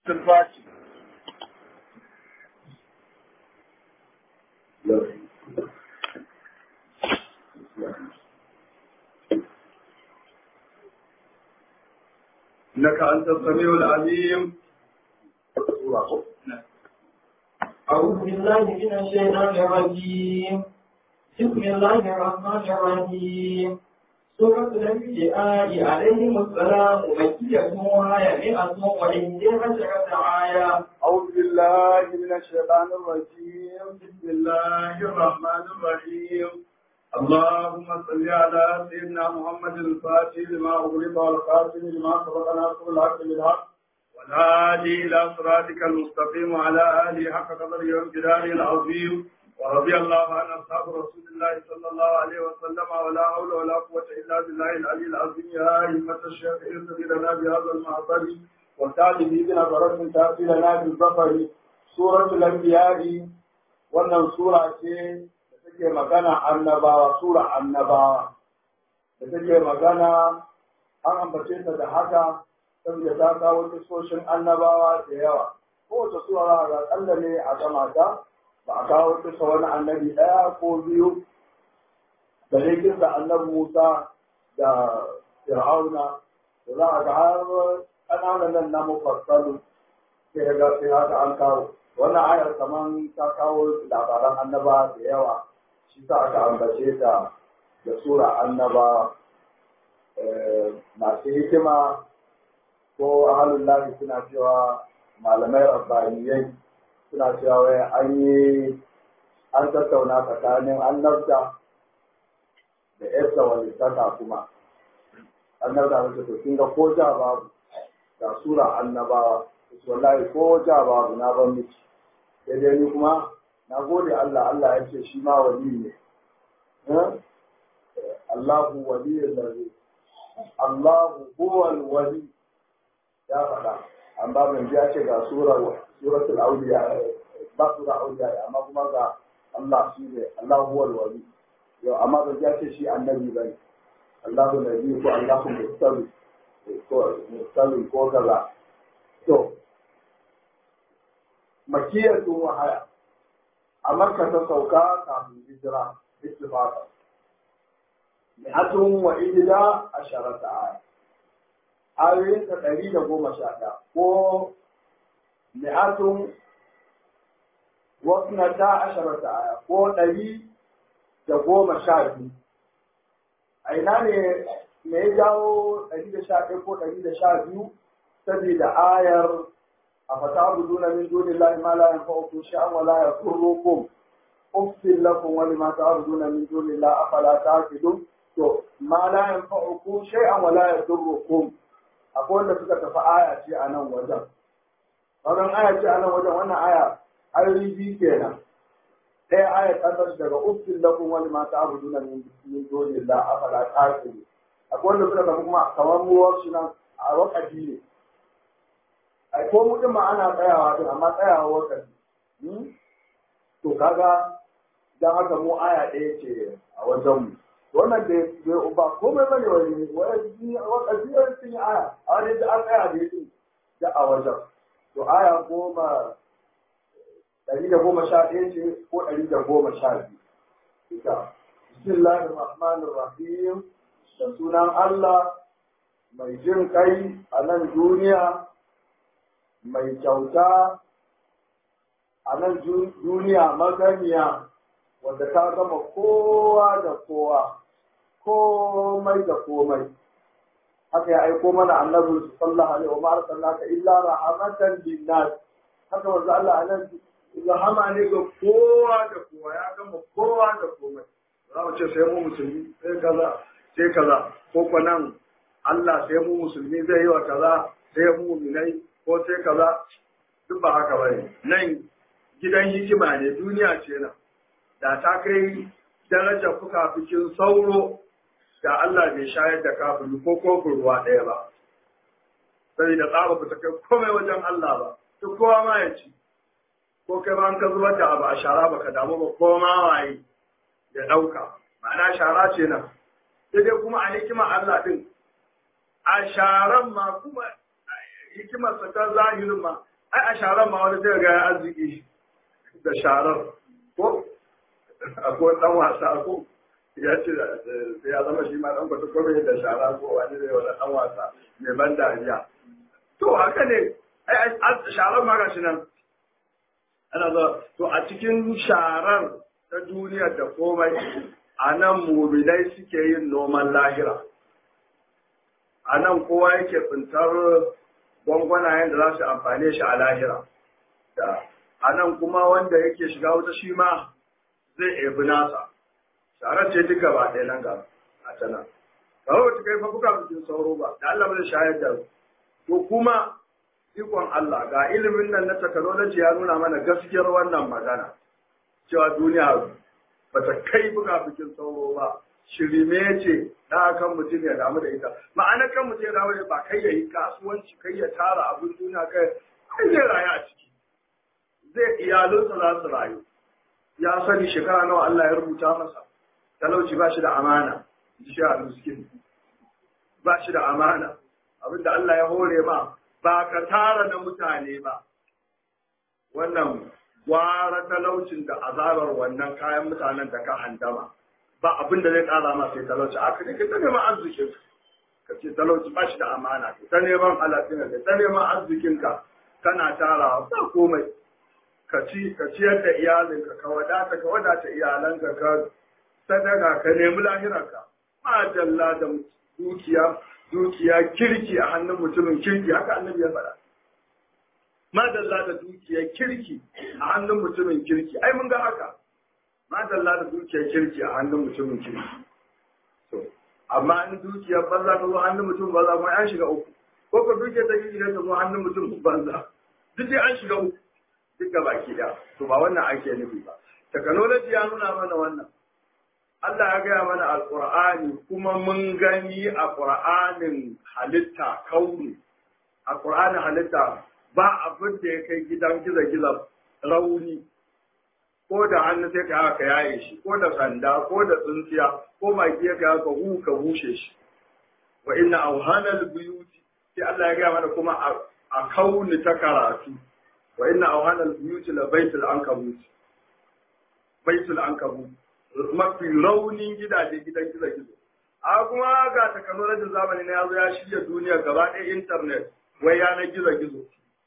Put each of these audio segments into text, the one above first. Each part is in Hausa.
الفاتح إنك أنت السميع العليم أعوذ بالله من الشيطان الرجيم بسم الله الرحمن الرحيم سورة الأنبياء عليهم السلام مكية وهي مئة وإحدى عشرة آية أعوذ بالله من الشيطان الرجيم بسم الله الرحمن الرحيم اللهم صل على سيدنا محمد الفاتح لما أغلق والخاتم لما سبق ناصر الحق بالحق والهادي إلى صراطك المستقيم وعلى آله حق قدره وامتداره العظيم ورضي الله عن أصحاب رسول الله صلى الله عليه وسلم ولا حول ولا قوة إلا بالله العلي العظيم يا أئمة الشيخ ارتضي لنا بهذا المعبر وتعلم بنظرة من تأتي لنا بالظفر سورة الأنبياء wannan sura ce da take magana annabawa sura annabawa da take magana an ambace ta da haka saboda ta kawo kisoshin annabawa da yawa kowace sura ga kalla ne a gama ta ba a kawo kisa wani annabi ɗaya ko biyu da ne kisa annabi Musa da Fir'auna da za a ga har ƙananan nan na mufassalu sai ga sai haka an kawo wannan ayar kaman ta kawo labaran annaba da yawa shi sa aka ambace ta da sura annaba masu hikima ko ahalun lahi suna cewa malamai rabbaniyai suna cewa wai an yi an tattauna tsakanin annabta da yarsa wani saka kuma annabta wace to kin ga ko ja babu da sura annabawa wallahi ko ja babu na ban miki sai dai ni kuma na gode Allah Allah ya ce shi ma wali ne Allahu waliyul ladhi Allahu huwal wali ya faɗa amma ban ji ya ce ga surar suratul auliya ba sura auliya amma kuma ga Allah shi ne Allahu huwal wali yau amma ban ji ya ce shi annabi bane Allahu nabi ko Allahu mustawi ko mustawi ko kaza to makiyatun wahaya a makka ta sauka kafin hijira ittifaqa mi'atun wa ihda asharata aya ayoyin ta ɗari da goma sha ɗaya ko mi'atun wa ta asharata aya ko ɗari da goma sha biyu a ina ne me ya jawo ɗari da sha ɗaya ko ɗari da sha biyu saboda ayar أفتعبدون من دون الله ما لا ينفعكم شيئا ولا يضركم أفصل لكم ولما تعبدون من دون الله أفلا تعقلون to ma la yanfa'ukum shay'an wa la yadurrukum akwai wanda suka tafi aya ce a nan wajen wannan aya ce a nan wajen wannan aya ayoyi biyu kenan ɗaya aya ta tashi daga ufsil lakum wa lima ta'buduna min min dunillah afala ta'qilun akwai wanda suka tafi kuma kamar muwar shi nan a wakati ne ai ko mutum ma ana tsayawa din amma tsayawa wakati to kaga dan haka mu aya ɗaya ce a wajen mu wannan da ba komai bane wani wani wakati ne sun yi aya a wani da an tsaya da yake da a wajen to aya goma ɗari da goma sha ɗaya ce ko ɗari da goma sha biyu ita bismillahir rahmanir rahim da sunan Allah mai jin kai a nan duniya mai kyauta a nan duniya maganiya wanda ta gama kowa da kowa komai da komai haka ya aiko mana annabi sallallahu alaihi wa ma'ar sallaka illa rahmatan linnas haka wanda Allah anan rahama ne ga kowa da kowa ya gama kowa da komai za mu ce sai mu musulmi sai kaza sai kaza ko ko nan Allah sai mu musulmi zai yi wa kaza sai mu mu'minai ko sai kaza duk ba haka bane nan gidan hikima ne duniya ce nan da ta kai darajar fuka fikin sauro da Allah bai shayar da kafin ko kofin ruwa ɗaya ba saboda tsaba ba ta kai komai wajen Allah ba duk kowa ma ya ci ko kai ma an ka zubar da abu a shara baka damu ba ko ma waye ya ɗauka ma'ana shara ce nan sai dai kuma a hikima Allah din a sharan ma kuma hikimarsa ta zahirin ma ai a sharar ma wani zai ga ya arziki da sharar ko akwai dan wasa ko ya ce sai ya zama shi ma dan kwata kome da shara ko wani zai wani dan wasa mai ban dariya to haka ne ai sharar ma gashi nan ana zo to a cikin sharar ta duniyar da komai a nan muminai suke yin noman lahira a nan kowa yake tsintar gwangwanayen da za su amfane shi a lahira a nan kuma wanda yake shiga wuta shi ma zai ebi nasa sharar ce duka ba ɗaya nan ga a ta nan kawai wata kai fa buka bikin sauro ba da Allah bai shayar da to kuma ikon Allah ga ilimin nan na technology ya nuna mana gaskiyar wannan magana cewa duniya ba ta kai buga bikin sauro ba shirime ce da kan mutum ya damu da ita ma'ana kan mutum ya damu da ba kai ya yi kasuwanci kai ya tara abin duniya kai kai zai rayu a ciki zai iyalinsa za su rayu ya sani shekara nawa Allah ya rubuta masa talauci ba shi da amana shi a miskin ba shi da amana abinda Allah ya hore ma ba ka tara na mutane ba wannan gwara talaucin da azabar wannan kayan mutanen da ka handama ba abin da zai kara ma sai talauci aka ne ka ta neman arzikin ka ce talauci ba shi da amana ka ta neman halatin ka ta neman arzikin ka kana tara ba komai ka ci ka ciyar da iyalinka ka wadata ka wadata iyalanka ka sadaka ka nemi lahirarka ma dalla da dukiya dukiya kirki a hannun mutumin kirki haka annabi ya faɗa madalla da dukiyar kirki a hannun mutumin kirki ai mun ga haka madalla da dukiyar kirki a hannun mutumin kirki to amma in dukiyar banza ta zo hannun mutum banza kuma an shiga uku ko ko dukiyar ta kirki ta zo hannun mutum banza duk dai an shiga uku duk ga baki da to ba wannan ake nufi ba technology ya nuna mana wannan Allah ya gaya mana alqur'ani kuma mun gani a qur'anin halitta kauni a qur'anin halitta ba abin da ya kai gidan giza-giza rauni ko da hannu sai ka haka yaye shi ko da sanda ko da tsintsiya ko maki ya ka haka hu ka bushe shi wa inna auhanal buyuti sai Allah ya gaya mana kuma a kauni ta karatu wa inna auhanal buyuti la baitul ankabut baitul ankabut mafi raunin gidaje gidan gizo-gizo a kuma ga takanolajin zamani na yazo ya shirya duniya gaba ɗaya intanet wai yanar gizo-gizo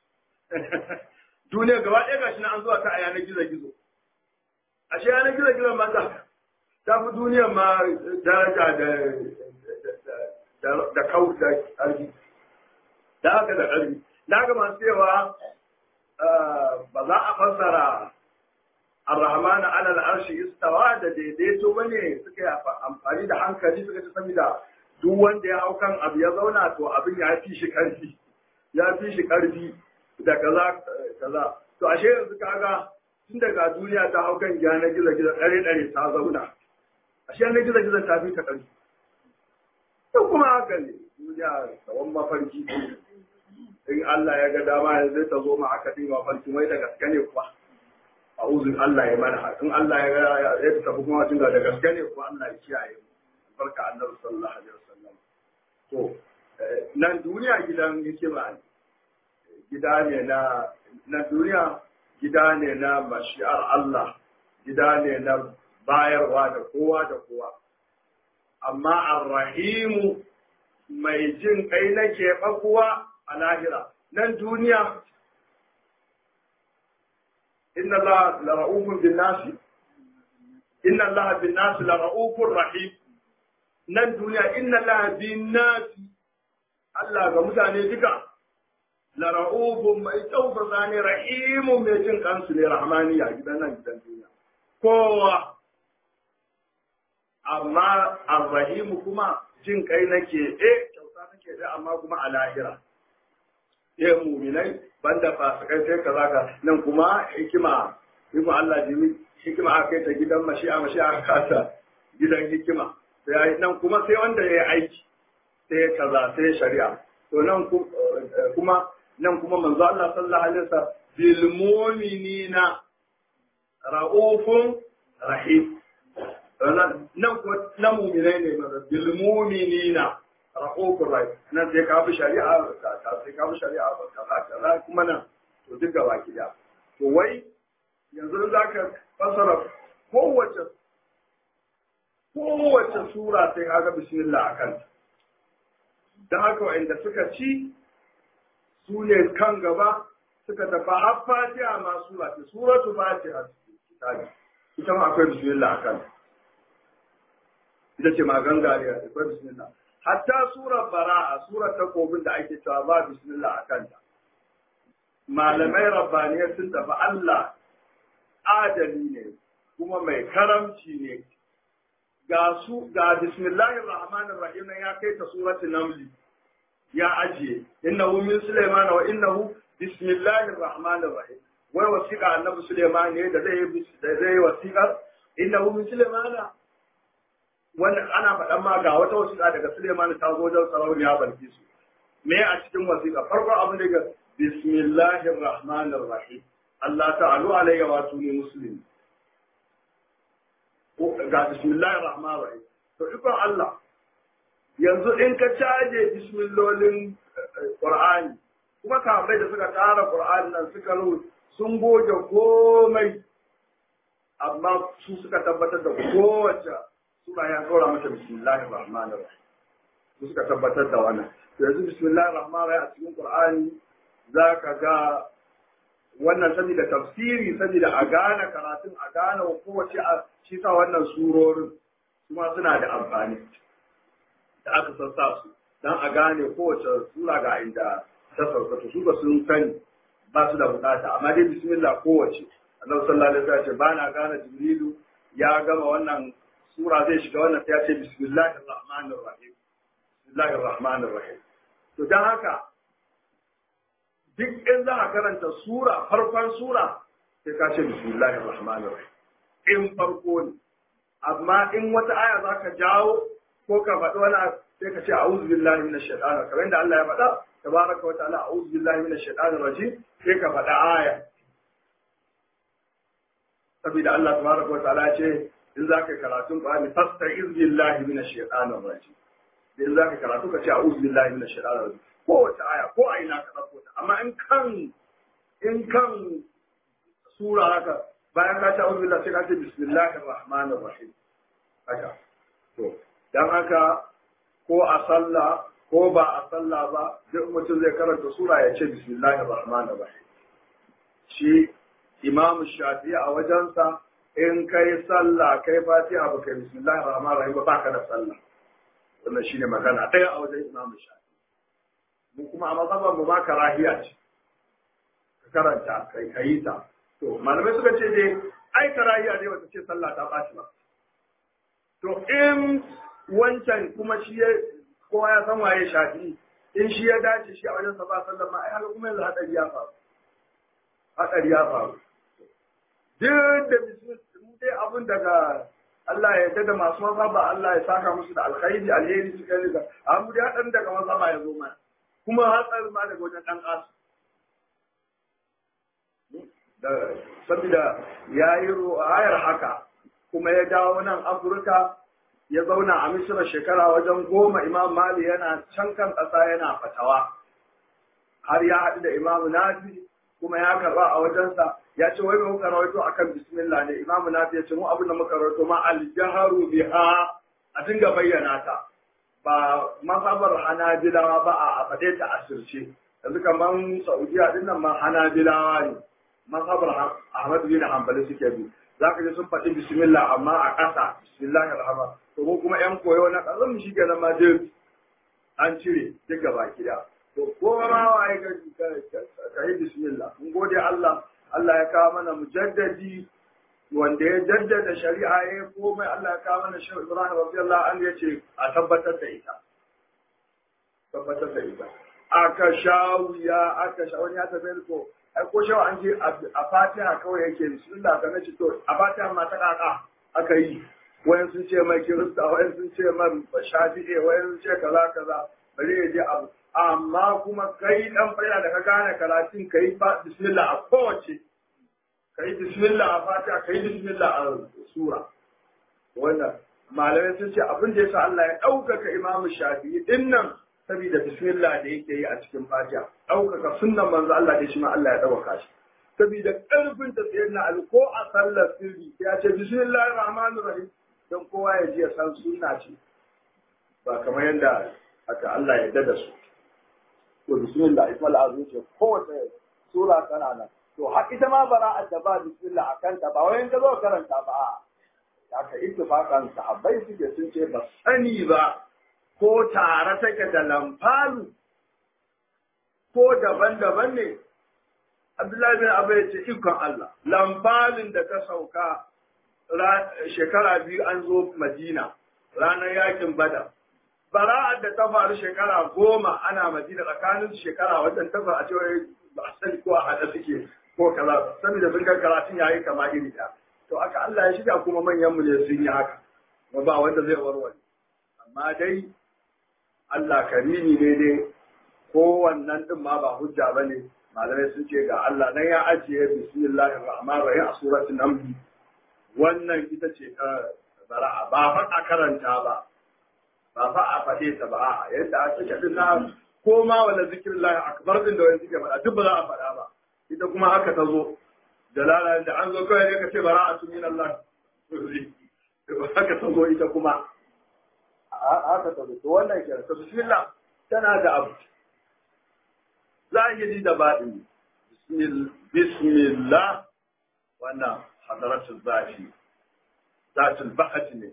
duniya gaba ɗaya gashi na an zuwa ta a yanar gizo-gizo ashe yanar gizo-gizo ma ta ta fi duniya ma daraja da da kau da ƙarfi da haka da ƙarfi da haka masu cewa ba za a fassara Ar-Rahman ala al-arshi istawa da daidaito bane suka yi amfani da hankali suka ci saboda duk wanda ya hau kan abu ya zauna to abin ya fi shi karfi ya fi shi karfi da kaza kaza to ashe yanzu kaga tun daga duniya ta hau kan gyana gizo gizo dare dare ta zauna ashe na gizo gizo ta fi ta karfi to kuma haka ne duniya tsawon mafarki in Allah ya ga dama yanzu ta zo ma aka dinga mafarki mai da gaske ne kuwa a uzun Allah ya mana in Allah ya ya tafi kuma tun da gaske ne ko Allah ya kiyaye mu barka annabi sallallahu alaihi wasallam to nan duniya gidan hikima ne gida ne na na duniya gida ne na mashi'ar Allah gida ne na bayarwa da kowa da kowa amma arrahimu mai jin kai na keɓa kuwa a lahira nan duniya inna Allah la ra'ufun bin nasi inna Allah bin nasi la ra'ufun rahim nan duniya inna Allah bin nasi Allah ga mutane duka la ra'ufun mai tausasa ne rahimun mai jin kansu ne rahmaniya gidan nan gidan duniya kowa amma arrahimu kuma jin kai nake eh kyauta nake da amma kuma a lahira eh muminai banda fasikai sai kaza ka nan kuma hikima hikima Allah jimi hikima aka kai ta gidan mashi'a mashi'a aka kasa gidan hikima sai nan kuma sai wanda ya yi aiki sai kaza sai shari'a to nan kuma nan kuma manzo Allah sallallahu alaihi wasallam bil mu'minina ra'ufun rahim nan ko na mu'minai ne manzo bil mu'minina ra'ufun rahim nan sai ka bi shari'a ka sai ka bi shari'a ka ka kuma nan to duk gaba ki da to wai yanzu za ka fasara kowace kowace sura sai kaga bismillah a kanta don haka wa'inda suka ci su ne kan gaba suka tafi har fatiha ma sura ce suratu fatiha kitabi ita ma akwai bismillah a kanta ita ce magan gariya akwai bismillah hatta surar bara'a surar takobin da ake cewa ba bismillah a kanta malamai rabbaniyar sun tafi Allah adali ne kuma mai karamci ne ga su ga bismillahir rahmanir rahim nan ya kai ta surati namli ya ajiye innahu min sulaiman wa innahu bismillahir rahmanir rahim wai wasiqa annabi sulaiman ne da zai da zai wasiqa innahu min sulaiman wannan ana faɗan ma ga wata wasiqa daga sulaiman ta zo wajen sarauniya balkisu me a cikin wasiqa farko abin da ga bismillahir rahmanir rahim Allah ta'alu alayya wa tuni muslim ga bismillahir rahmanir rahim to ikon Allah yanzu in ka caje bismillolin Qur'ani kuma kafai da suka tara Qur'ani nan suka ru sun goge komai amma su suka tabbatar da kowace sura ya tsora mata bismillahir rahmanir rahim su suka tabbatar da wannan yanzu bismillahir rahmanir rahim a cikin Qur'ani zaka ga wannan saboda tafsiri saboda a gane karatun a gane kowace a shi sa wannan surorin kuma suna da amfani da aka sassa su dan a gane kowace sura ga inda ta sauka su ba sun sani ba su da bukata amma dai bismillah kowace Allah sallallahu alaihi wasallam ba na gane Jibrilu ya gama wannan sura zai shiga wannan sai ya ce bismillahir rahmanir rahim bismillahir rahmanir rahim to dan haka duk in za a karanta sura farkon sura sai ka ce bismillahir rahmanir rahim in farko ne amma in wata aya za ka jawo ko ka faɗi wani sai ka ce a'udhu billahi minash shaitanir kamar yadda Allah ya faɗa tabaraka wa ta'ala a'udhu billahi minash shaitanir rajim sai ka faɗa aya saboda Allah tabaraka wa ta'ala ya ce in za ka karatun Qur'ani fasta'iz billahi minash shaitanir rajim in za ka karatu ka ce a'udhu billahi minash shaitanir rajim kowace aya ko a ina ka ɗauko ta amma in kan in kan sura haka bayan ka ce a'udhu billahi sai ka ce bismillahir rahmanir rahim haka to dan haka ko a sallah ko ba a sallah ba duk mutum zai karanta sura ya ce bismillahir rahmanir rahim shi imamu shafi a wajensa in kai sallah kai fatiha ba kai bismillahir rahmanir rahim ba baka da sallah wannan shine magana ɗaya a wajen imamu shafi mu kuma a mazhaban mu ba karahiya ce ka karanta kai kai ta to malamai suka ce dai ai karahiya dai wata ce sallah ta ɓaci ba to in wancan kuma shi ya kowa ya san waye shafi in shi ya dace shi a wajen sa ba sallah ma ai haka kuma yanzu hadari ya faru hadari ya faru duk da mu dai abin daga Allah ya yarda da masu maza ba Allah ya saka musu da alkhairi alheri suka yi da amma dai hadan daga maza ba ya zo mana kuma hatsar ma daga wajen dan kasu da saboda ya yi hayar haka kuma ya dawo nan Afirka ya zauna a Misira shekara wajen goma Imam Mali yana can kan ƙasa yana fatawa har ya haɗu da Imam Nafi kuma ya karba a wajensa ya ce wai muka rawaito akan bismillah ne Imam Nafi ya ce mu abin da muka rawaito ma aljaharu biha a dinga bayyana ta ba mazhabar Hanabilawa ba a faɗe ta asirce yanzu kamar Saudiya din nan ma Hanabilawa ne mazhabar Ahmad bin Hanbali suke bi zaka ji sun faɗi bismillah amma a ƙasa bismillahir rahman to mu kuma yan koyo na ƙasar mu shi kenan ma duk an cire duk gaba gida to ko ma waye ka yi bismillah mun gode Allah Allah ya kawo mana mujaddadi wanda ya jaddada shari'a ya komai Allah ya kawo mana shehu Ibrahim radiyallahu anhu yace a tabbatar da ita tabbatar da ita aka shawiya aka sha wani ya tabbata ko ai ko shawa an je a fatiha kawai yake bismillah ga nace to a fatiha ma ta kaka aka yi wayan sun ce mai kirista wayan sun ce man shafi'i wayan sun ce kaza kaza bari ya je abu amma kuma kai dan fara da ka gane karatun kai ba bismillah a kowace kai bismillah a fatiha kai bismillah a sura wannan malamai sun ce abin da yasa Allah ya ɗaukaka imamu shafi'i din nan saboda bismillah da yake yi a cikin fatiha ɗaukaka sunnan manzo Allah da shi ma Allah ya ɗaukaka shi saboda ƙarfin ta tsaye na ko a sallar sirri ya ce bismillahir rahmanir rahim don kowa ya ji ya san sunna ce ba kamar yadda aka Allah ya dada su to bismillah ismal azim ce kowace sura tana nan to har ita ma bara'at da ba bismillah a kanta ba wayan ka zo karanta ba aka ittifaqan sahabbai suke sun ce ba sani ba ko tare take da lamfalu ko daban-daban ne Abdullahi bin Abu ya ce ikon Allah lamfalin da ta sauka shekara biyu an zo Madina ranar yakin Badar bara'ar da ta faru shekara goma ana Madina tsakanin shekara wajen ta a cewa ba a sani ko a haɗa suke ko kaza saboda sun ga karatun yayi kama iri ɗaya to aka Allah ya shiga kuma manyan mu ne sun yi haka ba wanda zai warware amma dai Allah karimi ne dai ko wannan din ma ba hujja bane malamai sun ce ga Allah nan ya ajiye bismillahir rahmanir rahim a suratul naml wannan ita ce ta bara'a ba fa a karanta ba ba fa a faɗe ta ba a yadda a take din na ko ma wala zikrullahi akbar din da wani suke faɗa duk ba za a faɗa ba ita kuma haka ta zo da lalata da an zo kawai ne ka ce bara'atu min Allah haka ta zo ita kuma haka ta zo to wannan kenan to bismillah tana da abu zahiri da baɗini bismillah wannan hadaratul zafi zatul bahati ne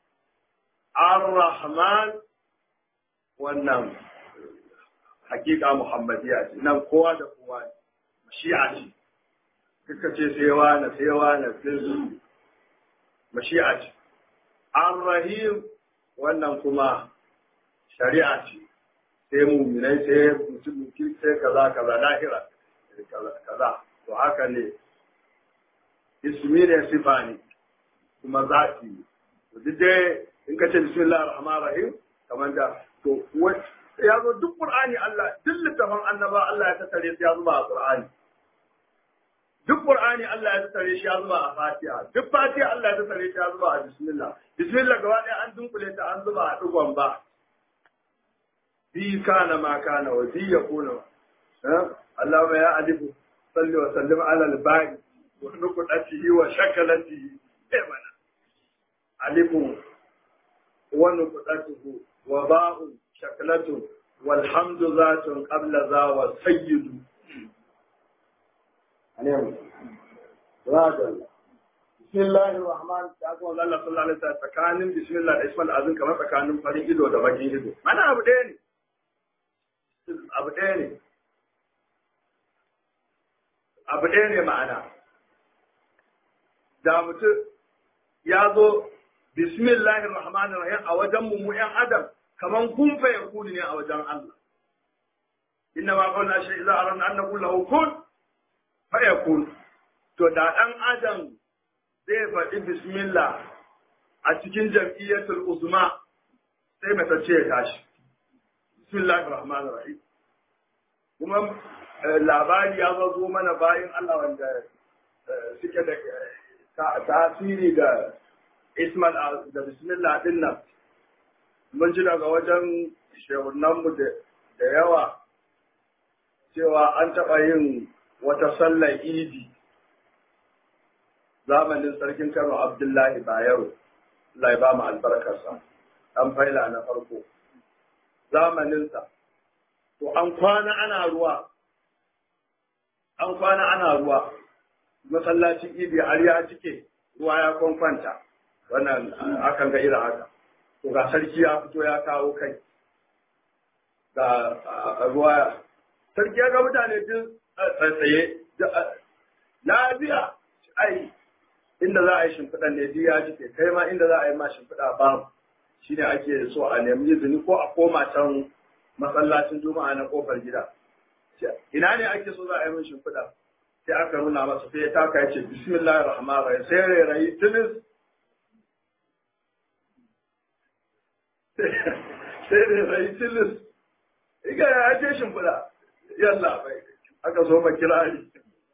ar-rahman wannan hakika muhammadiya ce nan kowa da kowa ne mashi'a ce kika ce sai wani sai wani sai mashi'a ce ar-rahim wannan kuma shari'a ce sai muminai sai mutum sai kaza kaza lahira kaza to haka ne ismi ne sifa ne kuma zati ne to duk dai in ka ce bismillahir rahmanir rahim kamar da to ya zo duk qur'ani Allah duk littafin annaba Allah ya tattare su ya zuba a qur'ani duk qur'ani Allah ya tattare shi ya zuba a fatiha duk fatiha Allah ya tattare shi ya zuba a bismillah bismillah gaba ɗaya an dunkule ta an zuba a digon ba في كان ما كان وفي يكون اللهم يا ألف صل وسلم على الباقي ونقطته وشكلته إيمانا ألف ونقطته وباء شكلته والحمد ذات قبل ذا والسيد بسم الله الرحمن الرحيم الله صلى الله عليه وسلم tsakanin bismillah da ismal azin kamar tsakanin farin ido da bakin ido mana abu ɗaya ne abu ɗaya ne abu ɗaya ne ma'ana da mutum ya zo bismillahir rahmanir rahim a wajen mu mu ƴan adam kaman kun fa yakuni ne a wajen Allah inna ma qawla shay idza aradna an naqul lahu kun fa yakun to da dan adam zai faɗi bismillah a cikin jam'iyyatul uzma sai mata ce ya tashi bismillahir rahmanir rahim kuma labari ya zo mana bayan Allah wanda suke da tasiri da ismal da bismillah din nan mun ji daga wajen shehunanmu da yawa cewa an taɓa yin wata sallar idi zamanin sarkin kano abdullahi bayero Allah ya ba mu albarkarsa an faila na farko zamaninsa to an kwana ana ruwa an kwana ana ruwa masallacin idi har ya cike ruwa ya kwankwanta wannan akan ga irin haka to ga sarki ya fito ya kawo kai ga ruwa sarki ya ga mutane duk tsaye lafiya ai inda za a yi shimfiɗan ne duk ya cike kai ma inda za a yi ma shimfiɗa ba shi ne ake so a nemi izini ko a koma can masallacin juma'a na kofar gida ina ne ake so za a yi min shimfiɗa sai aka nuna masa sai ya taka ya ce bismillahir rahmanir rahim sai rairayi tilis sai rairayi tilis iga ya ce shimfiɗa yalla bai aka zo ma kirari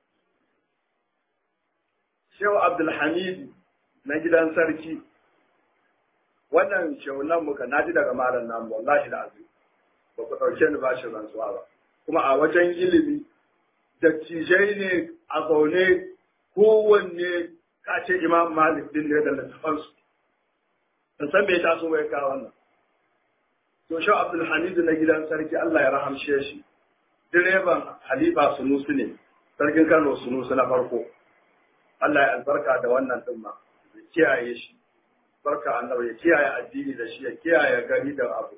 Shehu Abdulhamid na gidan sarki wannan shehunan muka naji daga malam namu wallahi da azu ba ku ɗauke ni bashin rantsuwa ba kuma a wajen ilimi dattijai ne a zaune kowanne ka ce imam malik din ne da littafansu in san bai taso bai kawo wannan to shi abdul hamid na gidan sarki Allah ya rahamshe shi direban halifa sunusu ne sarkin kano sunusu na farko Allah ya albarka da wannan din ma ya kiyaye shi barka annabi ya kiyaye addini da shi ya kiyaye gari da abu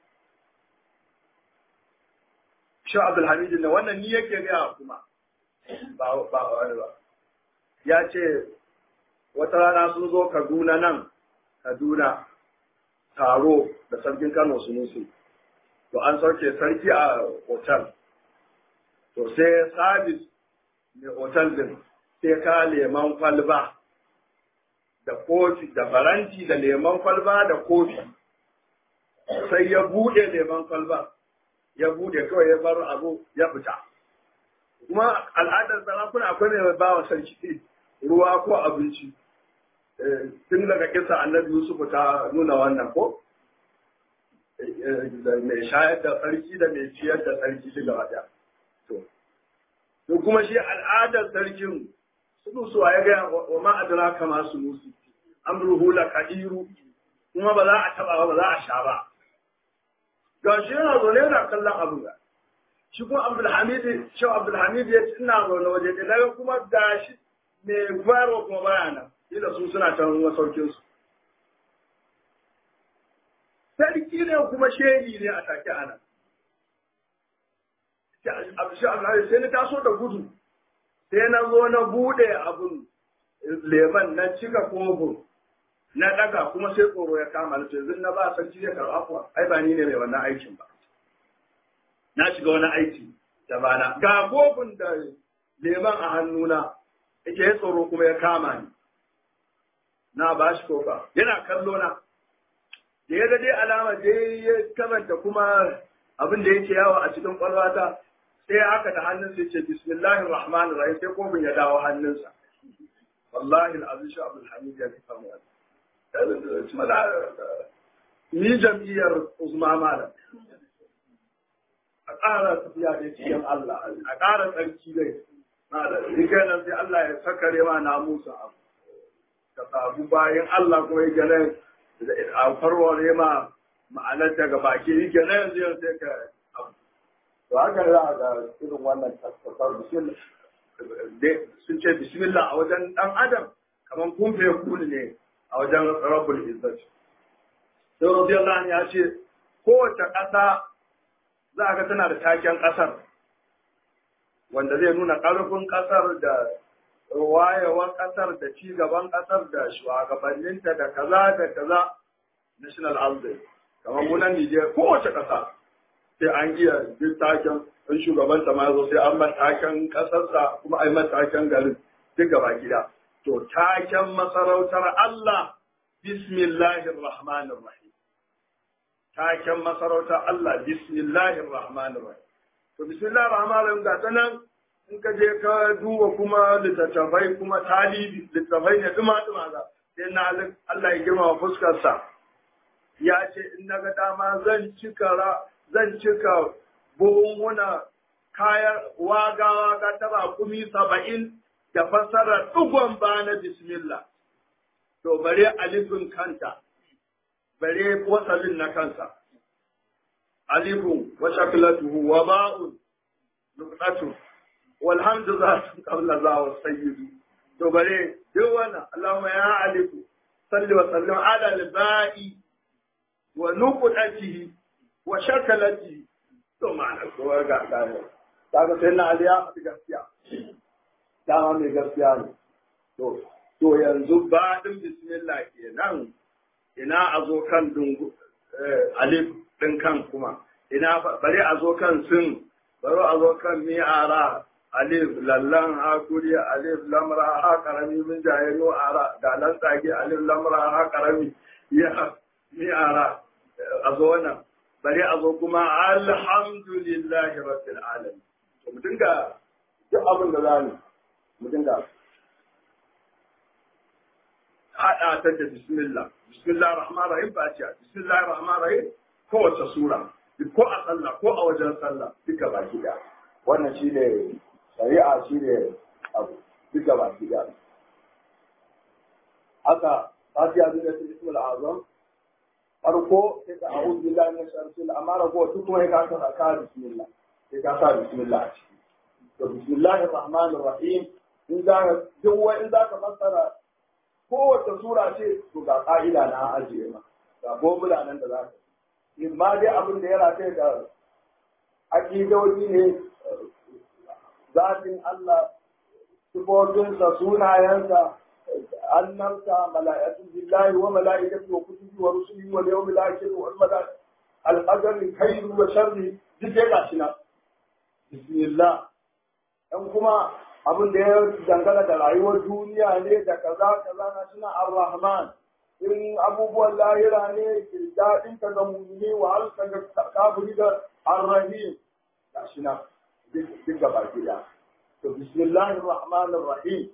shi abdul hamid na wannan ni yake ga kuma ba ba wani ba ya ce wata rana sun zo Kaduna nan Kaduna taro da sarkin Kano Sunusi. To an sauke sarki a otal. To sai sabis mai otal din sai ka leman kwalba da kofi da faranti da leman kwalba da kofi. Sai ya bude leman kwalba, ya bude kawai ya bar abu ya fita. Kuma al'adar sarakuna akwai mai bawa sarki ruwa ko abinci. tun daga kisa annabi Yusuf ta nuna wannan ko mai shayar da sarki da mai ciyar da sarki shi gaba daya to to kuma shi al'adar sarkin su su ya ga wa ma adraka ma su musu amruhu la kadiru kuma ba za a taba ba za a sha ba ga shi yana zaune yana kallon abu ga shi kuma Abdul Hamid shi Abdul Hamid ya ce ina zaune waje da daga kuma gashi mai bayarwa kuma baya nan ila su suna can masaukin su sarki ne kuma shehi ne a take ana shi Allah sai na taso da gudu sai na zo na bude abun leman na cika kofin na daga kuma sai tsoro ya kama ni yanzu na ba sarki ya karɓa kuwa ai ba ni ne mai wannan aikin ba na shiga wani aiki da bana ga kofin da leman a hannuna yake ya tsoro kuma ya kama ni na ba shi kofa yana kallo na da ya dai alama da ya kamanta kuma abin da yake yawo a cikin kwalwata sai haka da hannun sai ce bismillahir rahmanir rahim sai kofin ya dawo hannunsa wallahi al'azim shi abdul hamid ya fi samu ni jam'iyyar uzma malam a ƙara tafiya da cikin Allah a ƙara tsarki dai ni kenan sai Allah ya sakare ma na musa abu ka samu bayan Allah kuma yake nan a farware ma ma'anar daga baki yake nan yanzu yanzu sai ka abu to haka za a ga irin wannan tasfasar sun ce bismillah a wajen dan adam kamar kun fe kuni ne a wajen rabbul izzat sai radiyallahu anhu ya ce kowace ƙasa za a ga tana da taken ƙasar wanda zai nuna ƙarfin ƙasar da wayewar ƙasar da ci gaban ƙasar da shugabanninta da kaza da kaza national anthem kamar munan Nijar kowace ƙasa sai an iya duk taken in shugabanta ma zo sai an matakan ƙasarsa kuma ai matakan garin duk gaba gida to taken masarautar Allah bismillahir rahmanir rahim taken masarautar Allah bismillahir rahmanir rahim to bismillahir rahmanir rahim ga ta nan in ka je ka duba kuma littattafai kuma talibi littattafai ne duma duma za sai na Allah ya girma fuskarsa ya ce in na ga dama zan cika zan cika buhunhuna kayan waga-waga ta rakumi saba'in da fassara ɗigon ba na bismillah. To bare alifin kanta, bare wasalin na kansa. Alifun wa shakilatuhu wa ba'un nuqatu walhamdu za su qabla za wa sayyidu. To bare duk wannan Allahumma ya alifu salli wa sallim ala al-ba'i wa nuqatihi wa shakalati to ma'ana ko ga ga kaga sai na aliya a gaskiya dama mai gaskiya ne to to yanzu ba din bismillah kenan ina a zo kan dungu alif din kan kuma ina bari a zo kan sun bari a zo kan mi'ara alif lallan hakuri alif lamra ha karami min jahilu ara da nan tsage alif lamra ha karami ya mi'ara a zo wannan bari a zo kuma alhamdulillahi rabbil alamin to mu dinga duk abin da za mu mu dinga haɗa ta da bismillah bismillah rahman rahim fatiha bismillah rahman rahim kowace sura ko a sallah ko a wajen sallah duka baki da wannan shi ne shari'a shi ne abu duka baki da haka fatiha zuwa ta ismul azam farko sai ka a'udhu billahi minash shaitanir amma rago duk kuma ka sa ka bismillah sai ka sa bismillah a ciki to bismillahir rahmanir rahim in za duk wani in za ka fassara kowace sura ce to ga ka'ida na ajiye ma ga formula nan da za ka in ma dai abin da ya rataye da aƙidoji ne zatin Allah sifofinsa sunayensa annabta mala'ikatu billahi wa mala'ikatu wa kutubi wa rusuli wa yawmil akhir wa al-mala'ikatu al-qadari khairu wa sharri duk dai gashi nan bismillah dan kuma abin da ya dangana da rayuwar duniya ne da kaza kaza na suna ar-rahman in abubuwan lahira ne daɗin ka ga mumini wa halka ga kafiri da ar-rahim gashi nan duk gaba gida to bismillahir rahmanir rahim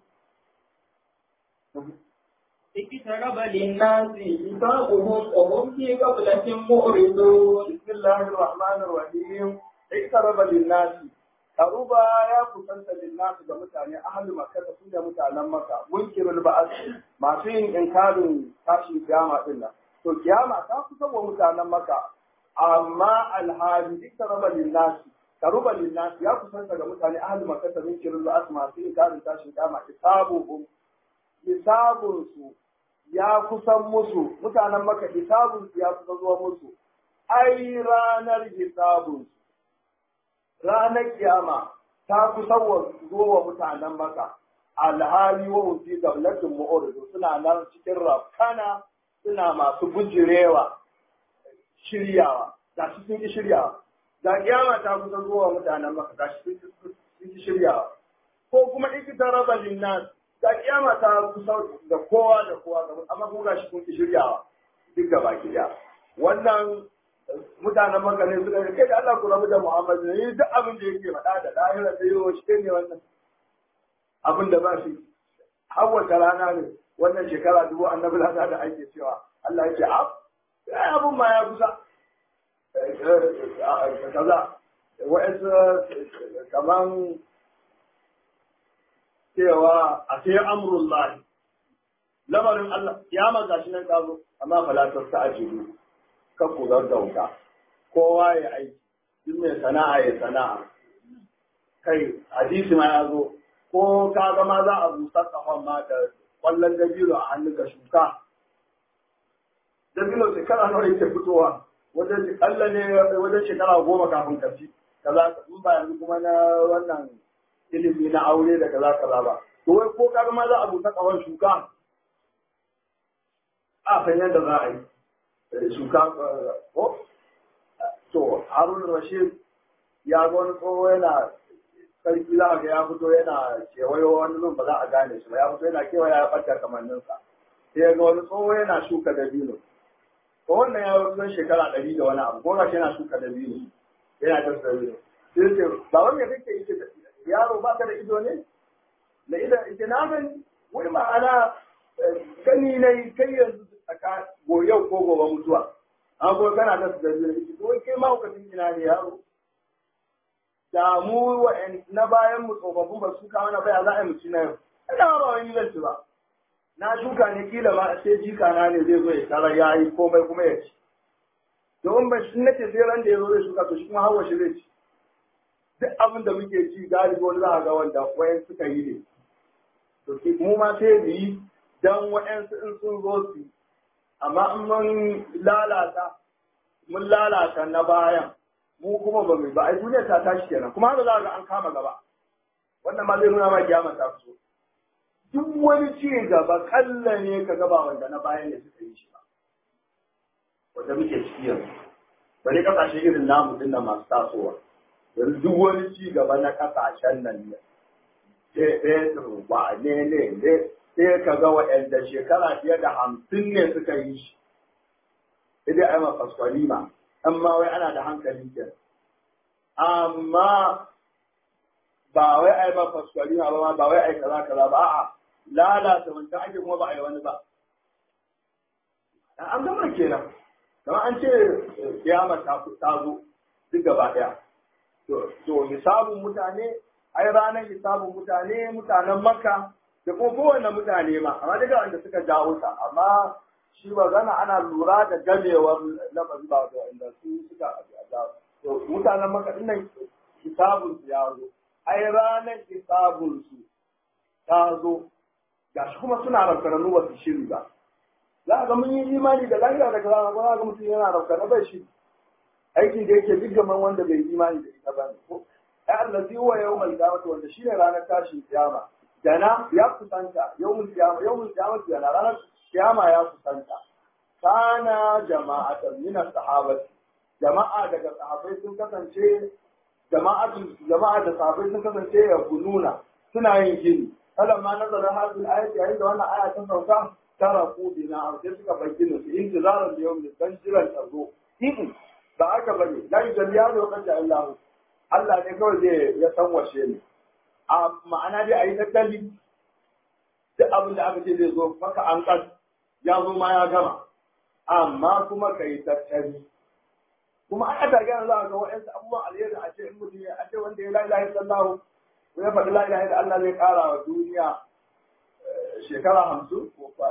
اقترب للناس حسابهم وهم في غفلة معرضون بسم الله الرحمن الرحيم اقترب للناس Karuba ya kusanta linnasi ga mutane ahli makka da su da mutanen makka munkirul ba'as masu yin inkarin tashin kiyama din nan to kiyama ta kusa wa mutanen makka amma alhali iqtaraba linnasi karuba linnasi ya kusanta ga mutane ahli makka da munkirul ba'as masu inkarin tashin kiyama hisabuhum hisabun su ya kusan musu mutanen makka hisabun su ya kusa zuwa musu ai ranar hisabun su ranar kiyama ta kusa wa mutanen maka alhali wa fi gablatin mu'uridu suna nan cikin rafkana suna masu bujirewa shiryawa ga shi sun ki shiryawa ga kiyama ta kusa zuwa mutanen maka ga shi sun ki shiryawa ko kuma ikita raba linnas ga kiyama ta kusa da kowa da kowa amma kuma ga shi kun ki shiryawa duk gaba ki wannan mutanen maka ne suka ce kai da Allah ku rabu da Muhammad ne duk abin da yake faɗa da lahira da yiwo shi ne wannan abin da ba shi har wata rana ne wannan shekara dubu annabi lada da ake cewa Allah ya ce a ai abin ma ya kusa kaza wa'ansu kaman cewa a sai amrullahi lamarin Allah ya maga shi nan kazo amma falatar ta ajiru kan ku gaggauta kowa ya aiki duk mai sana'a ya sana'a kai hadisi ma ya zo ko ka ga ma za a busa kafan ma da kwallon dabino a hannunka shuka dabino shekara nawa yake fitowa wajen kalla ne wajen shekara goma kafin ka ci kaza in ba yanzu kuma na wannan ilimi na aure da kaza kaza ba to wai ko ka ga ma za a busa kafan shuka a san yadda za a yi shuka ko to harun rashid ya ga wani tsoho yana sarki za a ga ya fito yana kewayo wani zun ba za a gane shi ba ya fito yana kewaya ya ɓata kamanninsa sai ya ga wani tsoho yana shuka dabino ko wannan ya wasu shekara ɗari da wani abu ko ga shi yana shuka dabino yana ta dabino sai ce ba wanda kake yi yaro ba ka da ido ne da idan ita na gani wai ma'ana gani na kai yanzu tsaka yau ko gobe mutuwa an ko kana da su da biyu to kai ma ka ina ne yaro da mu na bayan mu tsofaffin ba su kawo na baya za a yi mutu na yau ina ba wani lanci ba na shuka ne kila ma sai jika na ne zai zo ya tara ya yi komai kuma ya ci domin ba shi nace sai ran da ya zo zai shuka to shi kuma hawa shi zai ci duk abin da muke ci galibi wani za a ga wanda wayan suka yi ne to mu ma sai mu yi dan wa'yansu in sun zo su amma in mun lalata mun lalata na bayan mu kuma ba mu ba ai duniya ta tashi kenan kuma haka za ga an kama gaba wannan ma zai nuna ma kiyama ta fito duk wani ci gaba kalla ne ka gaba wanda na bayan ne suka yi shi ba wanda muke ciki yanzu bari kasashe irin namu din nan masu tasowa yanzu duk wani ci gaba na kasashen nan ne sai Petro ba ne ne ne sai ka ga waɗanda shekara fiye da hamsin ne suka yi shi. Sai ai ma fasfalima, amma wai ana da hankali ke. Amma ba wai ai ma fasfalima ba ba wai ai kaza kaza ba a'a lalata wancan ake kuma ba a yi wani ba. An gama kenan. Kamar an ce kiyama ta zo duk gaba ɗaya to hisabun mutane ai ranar hisabun mutane mutanen makka da kuma kowane mutane ma amma duka wanda suka jawo ta amma shi ba zana ana lura da gamewar lafazi ba da wanda su suka jawo to mutanen makka din nan hisabun su ya zo ai ranar hisabun su ta zo gashi kuma suna rafkaranu ba su shiri ba za ga mun yi imani da lahira daga rana ko za ga mutum yana rafkaranu bai shiri aikin da yake duk gaman wanda bai imani da ita ba ne ko ai allazi huwa yawmal qiyamah wanda shine ranar tashin kiyama dana ya kusanta yawmul qiyamah yawmul qiyamah dana ranar kiyama ya kusanta kana jama'atan min as-sahabati jama'a daga sahabbai sun kasance jama'atu jama'a da sahabbai sun kasance ya kununa suna yin gini falamma nazara hadhihi al-ayat yayin da wannan aya ta sauka taraku bina sai suka bar ginin su intizaran da yawmin dan jiran ta zo ba aka bane la yujalliya da wakati Allah Allah ne kawai zai ya san washe ne a ma'ana dai ayi tattali duk abin da aka ce zai zo maka an kas ya zo ma ya gama amma kuma ka yi tattali kuma an aka gana za a ga wa'yansu abubuwan alheri a ce in mutum ya a ce wanda ya la ilaha illallah ya faɗi la ilaha illallah Allah zai ƙara wa duniya shekara hamsin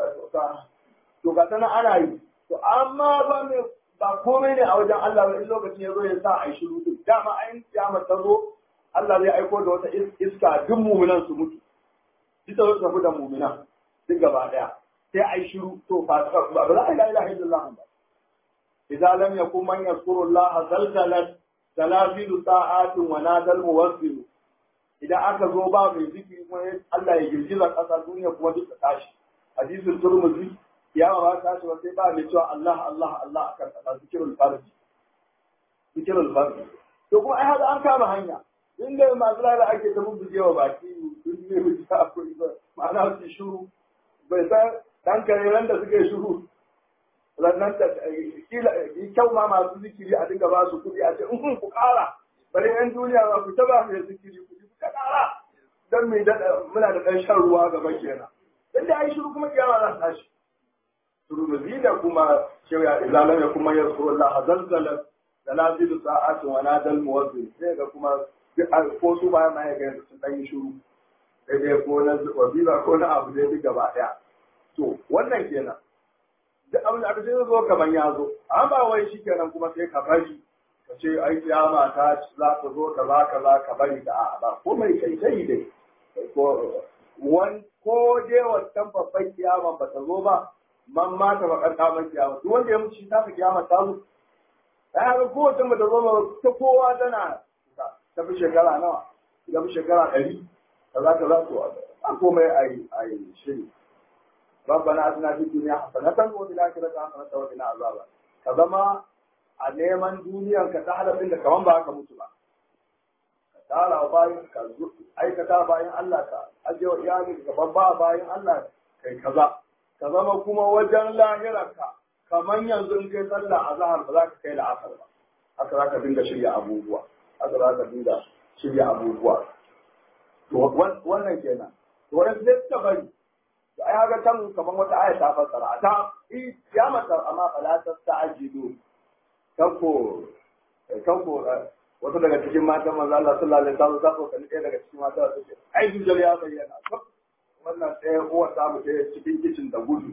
to ga tana ana yi to amma ba mai ba komai ne a wajen Allah ba in lokacin ya zo ya sa a yi shiru din dama ayin kiyama ta zo Allah zai aiko da wata iska duk muminan su mutu duk da tafi da muminan duk gaba daya sai a yi shiru to ba ba za a yi la ilaha illallah ba idza lam yakun man yazkuru Allah zalzalat zalazilu sa'atin wa nadal muwassil idan aka zo ba mai zikiri kuma Allah ya girgiza ƙasa duniya kuma duk ta tashi hadisul turmuzi ya ba ta tashi ba sai ba mai cewa Allah Allah Allah akan ƙasa zikirul farji zikirul farji to kuma ai haka an kama hanya inda masu lalata ake ta bubbuge wa baki sun ne mu ta akwai ba ma'ana su shuru bai san dan kare da suka yi shuru rannan da kila kyau ma masu zikiri a dinga ba su kuɗi a ce in ku ƙara bari yan duniya ba ku taba mai zikiri ku ji ka ƙara dan mai dada muna da ɗan shan ruwa gaba kenan dan da ai shiru kuma kiyama za ta tashi turmuzi da kuma shawya izalam ya kuma yazkuru Allah zalzala zalazilu sa'atin wa nadal muwazzin sai ga kuma ko su ba ma ya ga sun ɗan yi shiru dai ko na wazira ko na abu dai duk gaba ɗaya to wannan kenan duk abin da aka ce zo kaman ya zo amma ba wai shi kenan kuma sai ka bari ka ce ai kiyama ta za ta zo ka za ka za ka bari da a'a ba ko mai kai sai dai ko wan ko je wannan babban kiyama ba ta zo ba man ma ta bakar kamar kiyama duk wanda ya mutu shi ta kiyama ta zo ai haka kowace ba ta zo ba ta kowa tana ta fi shekara nawa ta fi shekara ɗari ka za ka za to a komai ai ai shiri ربنا اتنا في الدنيا حسنة وفي الآخرة حسنة وقنا عذاب كذا a neman duniyar ka ta halafin da kaman ba ka mutu ba ka tara bayan ka aikata bayan Allah ka ajiye wa iyali ka babba bayan Allah kai kaza ka zama kuma wajen lahirarka kaman yanzu in kai sallah a zahar ba za ka kai la'asar ba haka za ka dinga shirya abubuwa haka za ka dinga shirya abubuwa to wannan kenan to wani sai suka bari to ai haka can kaman wata aya ta fassara ta kiyamatar amma fala tasta'jilu kanko kanko wata daga cikin matan manzo Allah sallallahu alaihi wasallam ta so ɗaya daga cikin mata ta ce ai dujal ya bayyana wannan ɗaya uwar ta mu ɗaya cikin kicin da gudu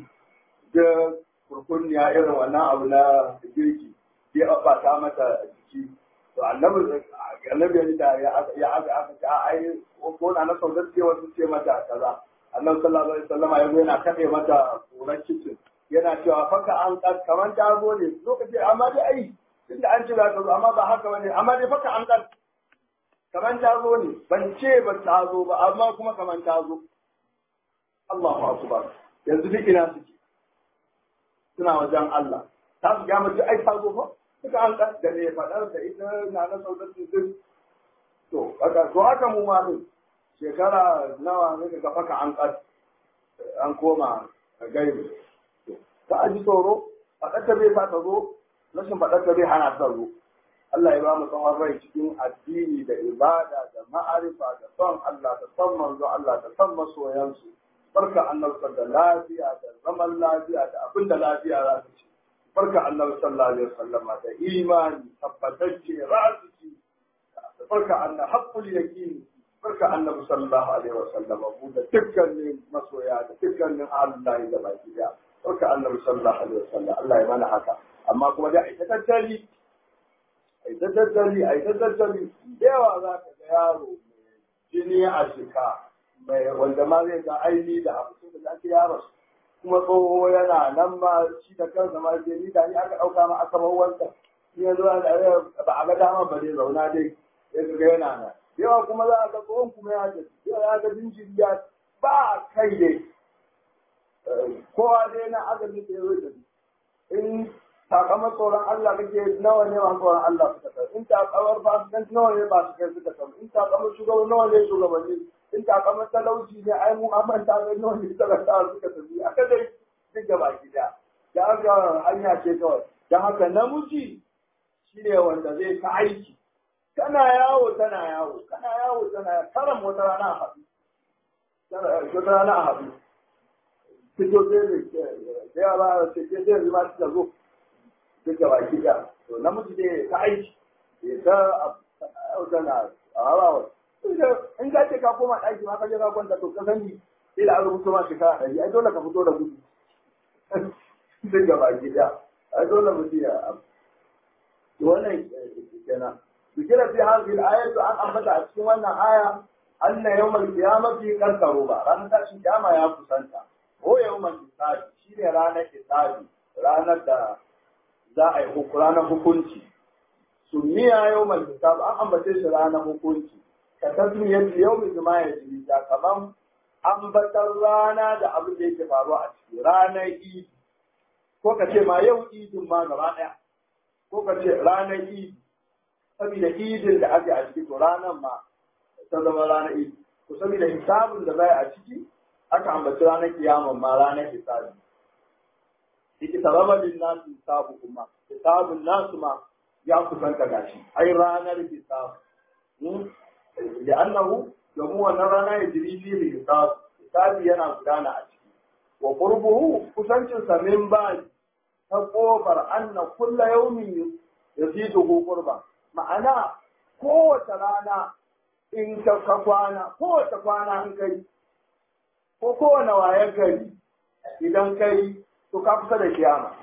da kurkunniya irin wannan abu na girki ya ta mata jiki to annabi annabi ya da ya aka aka ce ai ko na na saudar ce wasu ce mata kaza annabi sallallahu alaihi wasallam ya zo yana kaɗe mata kuran kicin yana cewa faka an kas kamar ta zo ne lokaci amma dai ai tunda an ci za ta zo amma ba haka bane amma dai faka an kas kamar ta zo ne ban ce ba ta zo ba amma kuma kamar ta zo Allahu akbar yanzu duk ina suke suna wajen Allah ta su ga mutu ai ta zo fa suka an kas da ne fadar da ita na na saudar duk to haka to haka mu ma din shekara nawa ne ga faka an kas an koma gaibi ta aji tsoro faɗarta bai sa ta zo rashin faɗarta bai hana ta zo Allah ya ba mu tsawon rai cikin addini da ibada da ma'arifa da son Allah da son manzo Allah da son masoyansu barka annabta da lafiya da zaman lafiya da abin da lafiya za ta ci barka annabi sallallahu alaihi wasallam da imani tabbatacce ra'asi barka annabi haqqul yaqin barka annabi sallallahu alaihi wasallam mu da dukkanin masoya da dukkanin Allah da baki da barka annabi sallallahu alaihi wasallam Allah ya mana haka amma kuma dai ai ta tattali ai ta tattali ai ta tattali da yawa za ka ga yaro mai jini a jika mai wanda ma zai ga aini da abu da ake yaro kuma tsoho yana nan ma shi da kansa ma je ni da ni aka ɗauka ma aka bar wanta ni yanzu ba a ga dama ba dai zauna dai ya ga yana nan yawa kuma za a ga tsohon kuma ya ce ya ga jinjiri ya ba kai dai kowa dai na aka ji da yau da in takamar tsoron Allah kake nawa ne ma tsoron Allah suka san in takamar ba su kan nawa ne ba su kai suka san in takamar shugaban nawa ne shugabanni in takamar talauci ne ai mu amman ta ga nawa ne talakawa suka tafi aka dai duk da baki da da aka hanya ce kawai dan haka namiji shine wanda zai ta aiki kana yawo tana yawo kana yawo tana karam wata rana a haɗu wata rana a haɗu fito sai da yara ce ke sai zama suka zo duk da baki da to namiji dai ta aiki ya ta yau tana a harawa in ka ce ka koma ɗaki ma ka je ka kwanta to ka sani sai da an rubuto ma shekara ɗari ai dole ka fito da gudu duk da baki da ai dole mutum ya wannan kenan ذكر في هذه الآية عن أنبت أسكن أن آية أن يوم القيامة قد قرب رانا تاشي قيامة يا كسانتا هو يوم الحساب شيء رانا حساب رانا دا za a yi ranar hukunci sunniya yau mai hisab an ambace shi ranar hukunci ka tasmiyar yau mai zama ya jiri ta kaman ambatar rana da abin da yake faruwa a ciki ranar idi ko ka ce ma yau idin ma gaba ɗaya ko ka ce ranar idi saboda idin da ake a ciki to ranar ma ta zama ranar idi to saboda hisabin da zai a ciki aka ambaci ranar kiyaman ma ranar hisabi yake sababa lin nasu hisabu kuma hisabun nasu ma ya kusanta gashi ai ranar hisab da annahu domin wannan rana ya jiri fi hisab hisabi yana gudana a ciki wa qurbuhu kusancin sa min ba ta kofar anna kullu yawmin yazidu qurba ma'ana kowace rana in ka ka kwana kowace kwana in kai ko kowane wayan gari idan kai to ka kusa da kiyama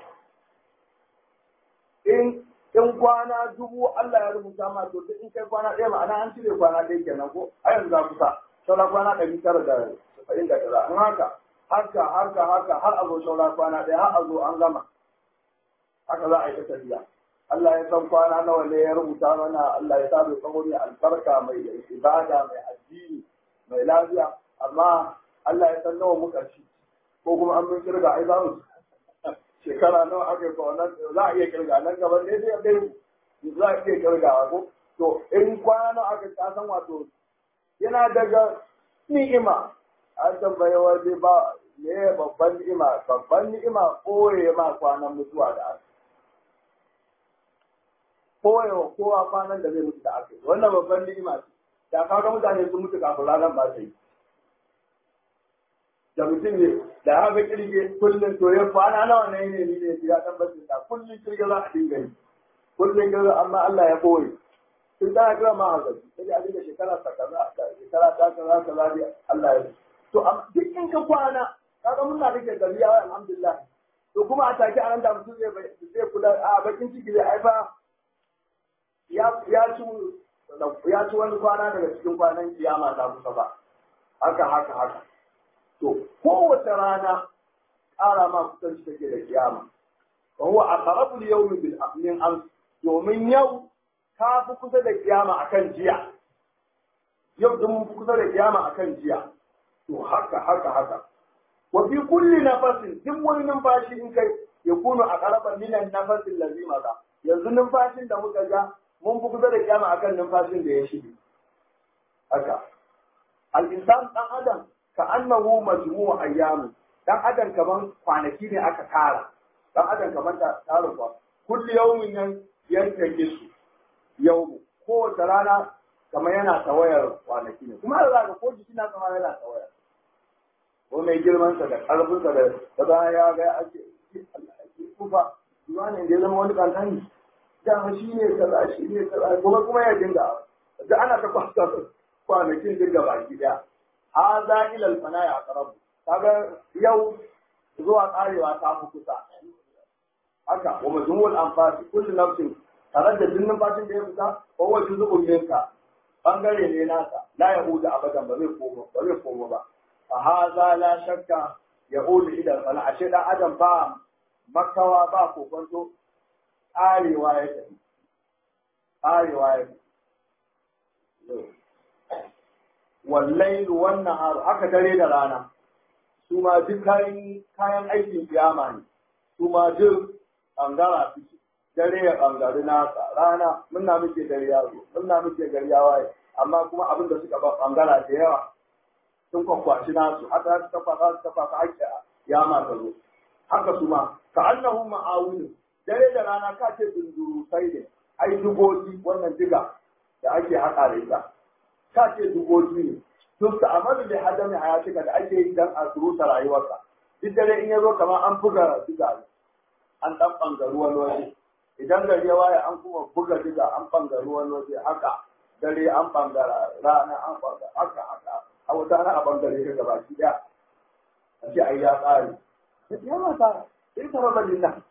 in in kwana dubu Allah ya rubuta ma to in kai kwana ɗaya ma'ana an cire kwana ɗaya kenan ko a yanzu za kusa saura kwana ɗari tara da saba'in da tara in haka haka haka haka har a zo saura kwana ɗaya har a zo an gama haka za a yi ta tafiya Allah ya san kwana nawa ne ya rubuta mana Allah ya sabu tsawo mai albarka mai ibada mai addini mai lafiya amma Allah ya san nawa muka ci ko kuma an mun kirga ai za mu shekara nawa aka yi wannan za a iya kirga nan gaba ne sai dai za a iya kirgawa ko to in kwana nawa aka ta san wato yana daga ni'ima an tambaye waje ba me babban ni'ima babban ni'ima koye ma kwanan mutuwa da aka koyewa kowa kwanan da zai mutu da aka yi wannan babban ni'ima ce da kaga mutane sun mutu kafin ranar ba ta yi da mutum ne da haka kirge kullum to ya kwana nawa ne ne ni ne ya tabbacin da kullum kirge za a dinga yi kullum kirge amma Allah ya koyi sun tana kira ma haka sai a dinga shekara ta kaza shekara ta kaza kaza dai Allah ya to duk in ka kwana kaga muna rike gari ya alhamdulillah to kuma a take anan da mutum zai zai kula a bakin ciki zai haifa ya ya ci ya ci wani kwana daga cikin kwanan kiyama ta kusa ba haka haka haka to kowace rana ƙara ma kusanci take da kiyama wa huwa aqrabu al-yawmi bil min am domin yau ka fi kusa da kiyama akan jiya yau din mun fi kusa da kiyama akan jiya to haka haka haka wa fi kulli nafasin duk wani numfashi in kai ya kunu a ƙaraban minan nafasin lazima ka yanzu numfashin da muka ja mun fi kusa da kiyama akan numfashin da ya shige haka al-insan dan adam ka annahu majmu'u ayyam dan adam kaman kwanaki ne aka tara dan adam kaman ta tara kwa kulli yawmin yan yanke su yau ko da rana kamar yana tawayar kwanaki ne kuma da ga ko jiki na kamar yana tawaya ko mai girman sa da karfin sa da da ya ga ake kufa shi wani da ya zama wani kankani dama shi ne kaza shi ne kaza kuma kuma ya dinga da ana ta kwasa kwanakin dinga baki daya ha za ila alfana ya karabu kaga yau zuwa karewa ta fi kusa haka wa majmu'ul anfasi kullu nafsin tare da jinnin fashin da ya fita ko wa juz'un minka bangare ne nasa la yahudu abadan ba zai koma ba zai koma ba fa hadha la shakka yahudu ila alfana ashe dan adam ba makawa ba kokonto arewa ya tafi arewa ya tafi wallailu wannan haru haka dare da rana su ma duk kayan kayan aikin kiyama ne su ma duk bangara suke dare ya bangari nasa rana muna muke dare ya zo muna muke gari ya waye amma kuma abin da suka ba bangara da yawa sun kwakwashi nasu haka su kafa za su kafa ka ake kiyama ta zo haka su ma ka annahu ma'awunu dare da rana ka ce dunduru sai ne ai dugoji wannan diga da ake haƙa da ita ka ce dugoji ne duk da amadu da hadami hayatika da ake yi dan a suruta rayuwarsa duk dare in ya zo kamar an buga diga ne an dan bangaru wani waje idan gari ya waye an kuma buga diga an bangaru wani waje haka dare an bangara rana an bangara haka haka a wata na a bangare ka gaba ki daya a ce ai ya tsari ya mata sai ta raba lillah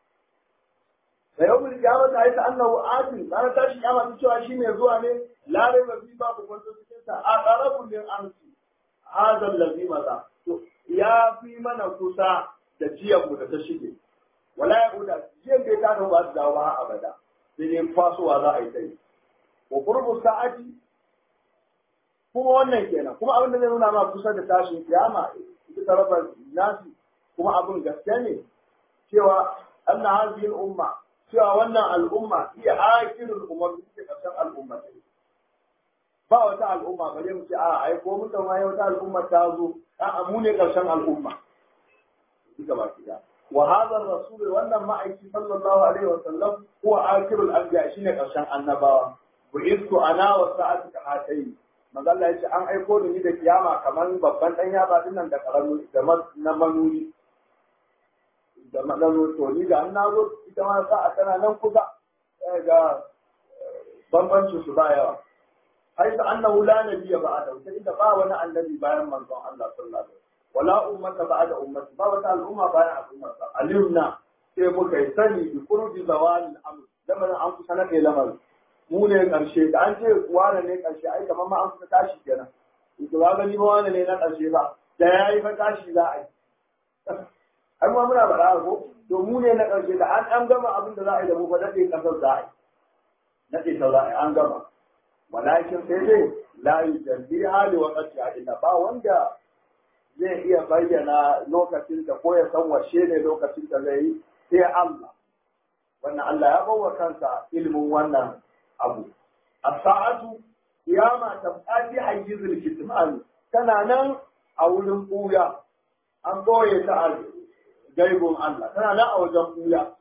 da yau mun kiyama ta aita annahu adil ranar tashi kiyama ta cewa shi mai zuwa ne lare ba fi babu kwanto cikin sa a qarabun min amsi hada allazi maza to ya fi mana kusa da jiyan mu da ta shige wala ya uda jiyan bai ta da ba su dawo har abada sai dai fasowa za a yi tai wa qurbu sa'ati kuma wannan kenan kuma abin da zai nuna ma kusa da tashin kiyama ita ta raba nasi kuma abin gaske ne cewa anna hadhihi al-umma cewa wannan al'umma iya akirul umar suke karshen al'umma ne ba wata al'umma bare mu ce a ai ko mun da mai wata al'umma ta zo a mu ne karshen al'umma duka ba kida wa hadha rasul wannan ma'aiki sallallahu alaihi wa sallam huwa akirul anbiya shine karshen annabawa bu'istu ana wa sa'atu ka hatai manzo Allah ya ce an aiko ni da kiyama kamar babban dan yaba dinnan da karamu da na manuni da maɗano to ni da an na zo ita ma sa'a tana nan kusa ga bambancin su ba yawa ai ta annahu la nabiyya ba'da sai da ba wani annabi bayan manzon Allah sallallahu alaihi wasallam wala ummata ba'da ummati ba wata al'umma bayan al'umma alimna sai muka yi sani bi qurbi zawal al-amr lamarin an kusa na kai lamarin mu ne karshe da an ce wane ne karshe ai kamar ma an kusa tashi kenan to ba gani ba wane ne na karshe ba da yayi fa tashi za a yi har ma muna faɗa ko to mu ne na ƙarshe da an an gama abin da za a yi da mu fa nade kasar za a yi nade ta za a yi an gama walakin sai dai la yujalli hali wa qati illa ba wanda zai iya bayyana lokacin da ko ya san washe ne lokacin da zai yi sai Allah wannan Allah ya bawa kansa ilimin wannan abu as-sa'atu qiyama tabqati hayyizul kitman tana nan a wurin buya an boye ta a gaibun Allah tana nan a wajen buya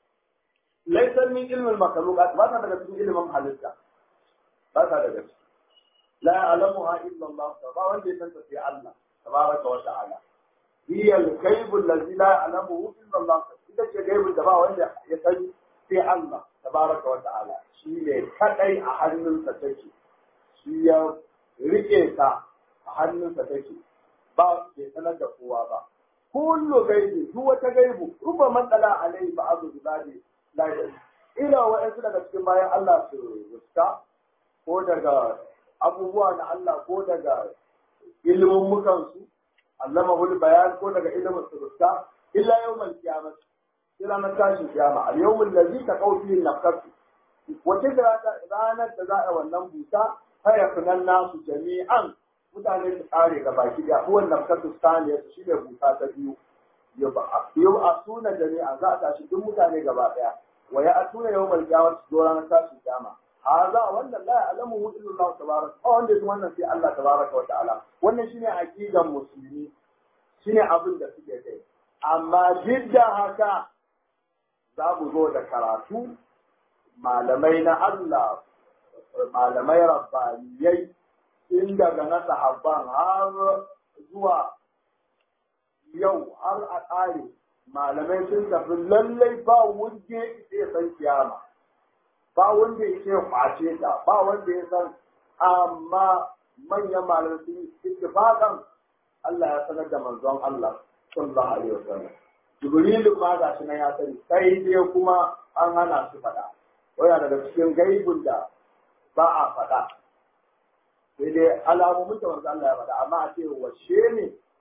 laisa min ilmin makhluqat ba ta daga cikin ilimin halitta ba ta daga ciki la ya'lamuha illa Allah ba wanda ya san ta sai Allah tabaraka wa ta'ala hiya al-ghaib allazi la ya'lamuhu illa Allah ita ce gaibun da ba wanda ya san sai Allah tabaraka wa ta'ala shi ne kadai a hannunsa take shi ya rike ta a hannunsa take ba bai sanar da kowa ba kullu gaibi duk wata gaibu ruba matsala alai ba azu ibadi la ila wa'ansu daga cikin bayan Allah su rusta ko daga abubuwa na Allah ko daga ilimin mukan su allama hul bayan ko daga ilimin su rusta illa yawmal qiyamah ila na tashi kiyama al yawmul ladzi taqaw fihi nafsu wace ranar da za a wannan buta haya kunan nasu jami'an mutane su kare ga baki da wannan kasu saniya su shine buta ta biyu yau a suna jami'a za a tashi duk mutane gaba daya wa ya atuna yau mal kiyama su zo ranar tashi kiyama haza wannan la ya'lamu illa Allah tabaraka wa wanda yake wannan sai Allah tabaraka wa ta'ala wannan shine aqidan musulmi shine abin da suke kai amma duk da haka za mu zo da karatu malamai na Allah malamai rabbaniyai in daga na sahabban har zuwa yau har a ƙare malamai sun tafi lallai ba wanda ya san kiyama ba wanda ya ce kwace ta ba wanda ya san amma manyan malamai sun ittifaqan Allah ya sanar da manzon Allah sallallahu alaihi wasallam Jibrilu ma ga shi nan ya sani sai dai kuma an hana su faɗa waya daga cikin gaibun da ba a faɗa sai dai alamomin da manzo Allah ya faɗa amma a ce washe ne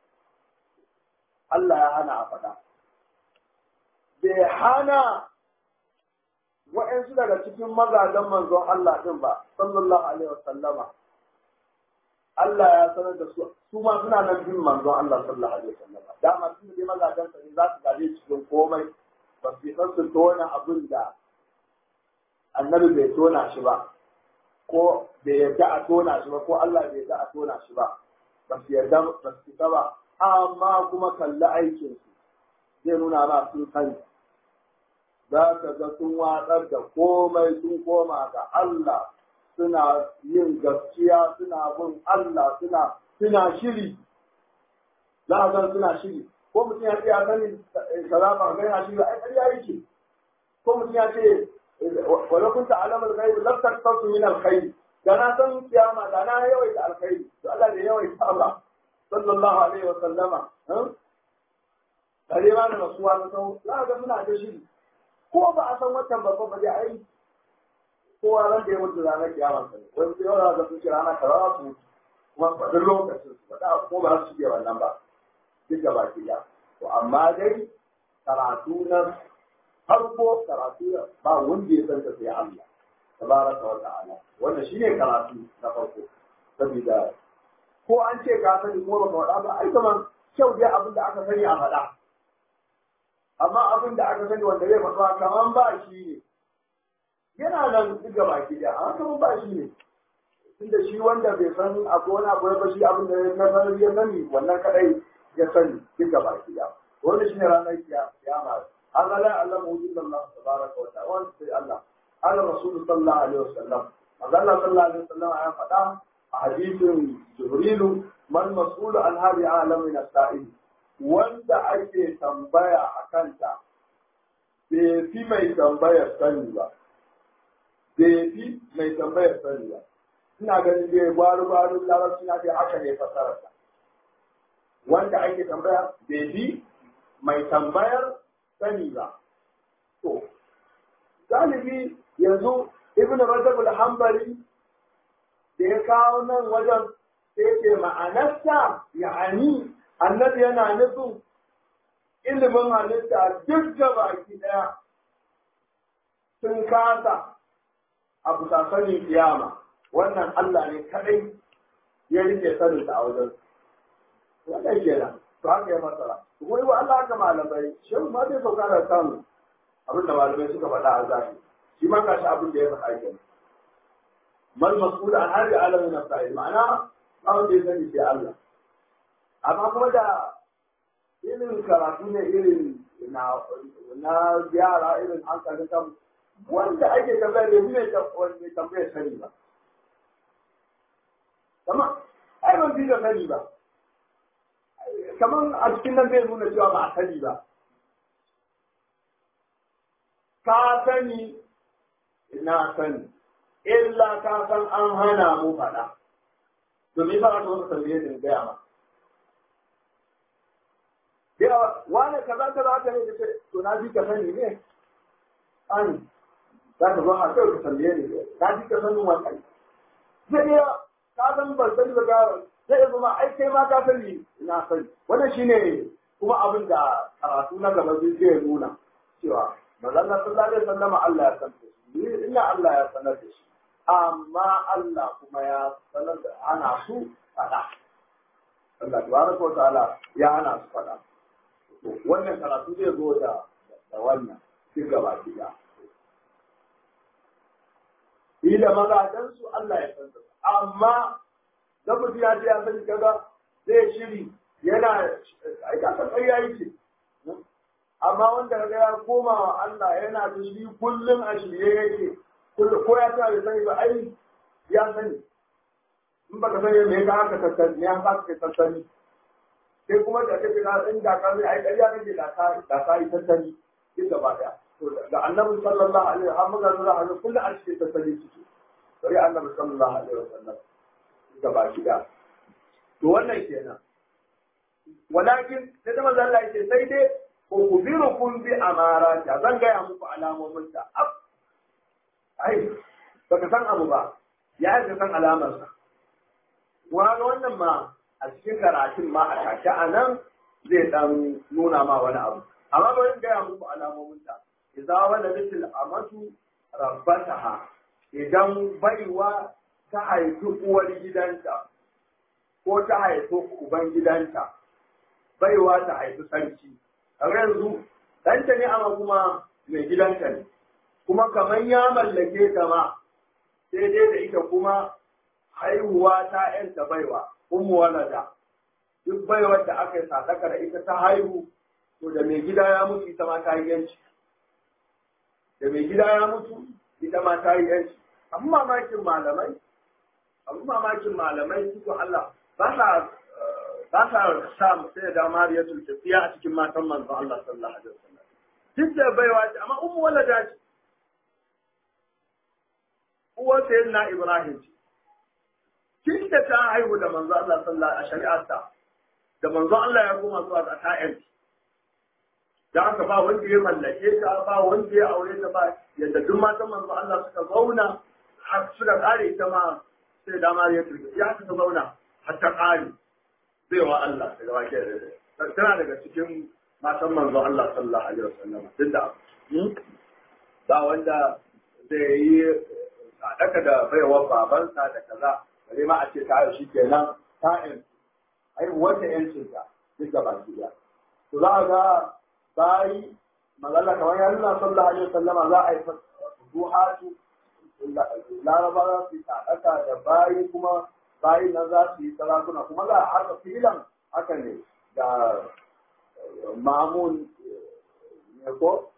Allah ya hana a faɗa bai hana wa'yansu daga cikin mazajen manzon Allah ɗin ba sallallahu alaihi wasallama Allah ya sanar da su su ma suna nan bin manzon Allah sallallahu alaihi wasallama dama sun je mazajen sa ne za su gaje cikin komai ba su san su tona abin da annabi bai tona shi ba ko bai yarda a tona shi ba ko Allah bai yarda a tona shi ba ba su yarda ba su fita ba amma kuma kalli aikin su zai nuna ma sun sani za ka ga sun watsar da komai sun koma ga Allah suna yin gaskiya suna bin Allah suna suna shiri za a san suna shiri ko mutum ya ce ya sani salama ga yana shiri ai ƙarya yake ko mutum ya ce wala kunta alamul ghaib lam taktasu min alkhair da na san kiyama da na yawaita alkhairi to Allah da yawaita ba sallallahu alaihi wa sallama kare ma da rasuwa ta sau za ga suna da shiri ko ba a san watan babba ba dai ai kowa ran da ya mutu ranar kiyama sa ne wani sai yawa ga sun ce rana kaza su mutu kuma faɗin lokacin su faɗa ko ba su shige wannan ba duk da baki ya to amma dai karatu na farko karatu ba wanda ya san ta sai Allah tabaraka wa ta'ala wannan shine karatu na farko saboda ko an ce ka sani ko ba ka faɗa ba ai kaman kyau dai abin da aka sani a faɗa amma abin da aka sani wanda zai faɗa kaman ba shi ne yana nan duk gaba ki da amma kaman ba shi ne tunda shi wanda bai san akwai wani abu ba shi abin da na sanar ya sani wannan kadai ya sani duk gaba ki da wanda shine ranar kiyama Allah la ya'lamu illa Allah tabaraka wa ta'ala wanda sai Allah قال الرسول صلى الله عليه وسلم قال الله صلى الله عليه وسلم يا فتاة حديث جبريل ما المسؤول عن هذه عالم من السائل wanda ake tambaya a kanta bai fi mai tambayar sani ba bai fi mai tambayar sani ba ina ganin dai gwaru gwaru larabci na dai haka ne fasararsa wanda ake tambaya bai fi mai tambayar sani ba to galibi yanzu ibn rajab al-hanbali da ya kawo nan wajen sai ce ma'anarsa ya'ani annabi yana nufin ilimin halitta duk da baki daya sun kasa a bisa sanin kiyama wannan Allah ne kadai ya rike sanin a wajen wannan kenan to haka ya fasara kuma yi wa Allah haka malamai shehu ma zai sauka da samu abinda malamai suka faɗa a zahiri shi ma gashi abin da ya faɗa ke mal mas'ul an hali alamin nafsi ma'ana ba wanda ya sani sai Allah amma kuma da irin karatu ne irin na na yara irin hankalin kan wanda ake tambaya da ne wanda tambaya sani ba kama ai ban fi da sani ba kaman a cikin nan zai nuna cewa ba a sani ba ka sani na sani illa ka san an hana mu faɗa domin ba ka wata tambaye da gaya ma yawa wane kaza kaza aka ne kace to na ji ka sani ne an za ka zo a kai ka tambaye ni na ji ka sanin wannan zai iya ka san ban sani ba ga zai iya zama ai kai ma ka sani na sani wannan shine kuma abin da karatu na gaba zai nuna cewa manzon sallallahu alaihi wasallam Allah ya san shi illa Allah ya sanar da shi amma Allah kuma ya sanar da ana su fada Allah tabaraka wa ta'ala ya hana su fada wannan karatu zai zo da da wannan duk gaba ɗaya ila mazajen su Allah ya san amma da mutum ya ce ya sani kaga zai shiri yana ai ka san ƙarya yake amma wanda kaga ya koma wa Allah yana da shi kullum a shirye yake ko ya ta da sani ba ai ya sani in baka sani me ka haka tattali ne an ba ka tattali sai kuma da kake na in da ka ai ƙarya kake da ka da ka yi tattali duk gaba daya to da annabi sallallahu alaihi wa sallam ga zuwa hannun kullu a cikin tattali ciki bari annabi sallallahu alaihi wa sallam gaba gida to wannan kenan walakin sai da manzo Allah yake sai dai ukhbirukum bi amarata zan gaya muku alamomin ta ai baka san abu ba ya yi san alamar sa wani wannan ma a cikin karatun ma a take a nan zai dan nuna ma wani abu amma bari gaya muku alamomin ta idza waladatil amatu rabbataha idan baiwa ta haifi uwar gidanta ko ta haifi uban gidanta baiwa ta haifi sarki a yanzu ɗanta ne amma kuma mai gidanta ne kuma kamar ya mallake ta ma sai dai da ita kuma haihuwa ta yanta baiwa ummu walada duk baiwar da aka yi sadaka da ita ta haihu to da mai gida ya mutu ita ma ta yi yanci da mai gida ya mutu ita ma ta yi yanci abin mamakin malamai abin mamakin malamai cikin Allah ba sa ba sa sa sai da mariyatul tafiya a cikin matan manzo Allah sallallahu alaihi wasallam duk da baiwa ce amma ummu walada ce uwar sayyidina Ibrahim ce tun da ta haihu da manzo Allah sallallahu alaihi shari'arta da manzo Allah ya koma zuwa ga ta'yan da haka ba wanda ya mallake ta ba wanda ya aure ta ba yadda duk matan manzo Allah suka zauna har suka kare ita ma sai da mariyatul tafiya ta zauna har ta kare baiwa Allah daga wake da tana daga cikin matan manzo Allah sallallahu alaihi wasallam duk da ba wanda zai yi sadaka da baiwa babansa da kaza bare ma a ce ta shi kenan ta in ai wanda yancin ta duk da baki da to za a ga bayi magana kamar ya nuna sallallahu alaihi wasallama za a yi duhatu laraba za su yi sadaka da bayi kuma bayin nan za su yi sarakuna kuma za a haka filan haka ne da mamun ne ko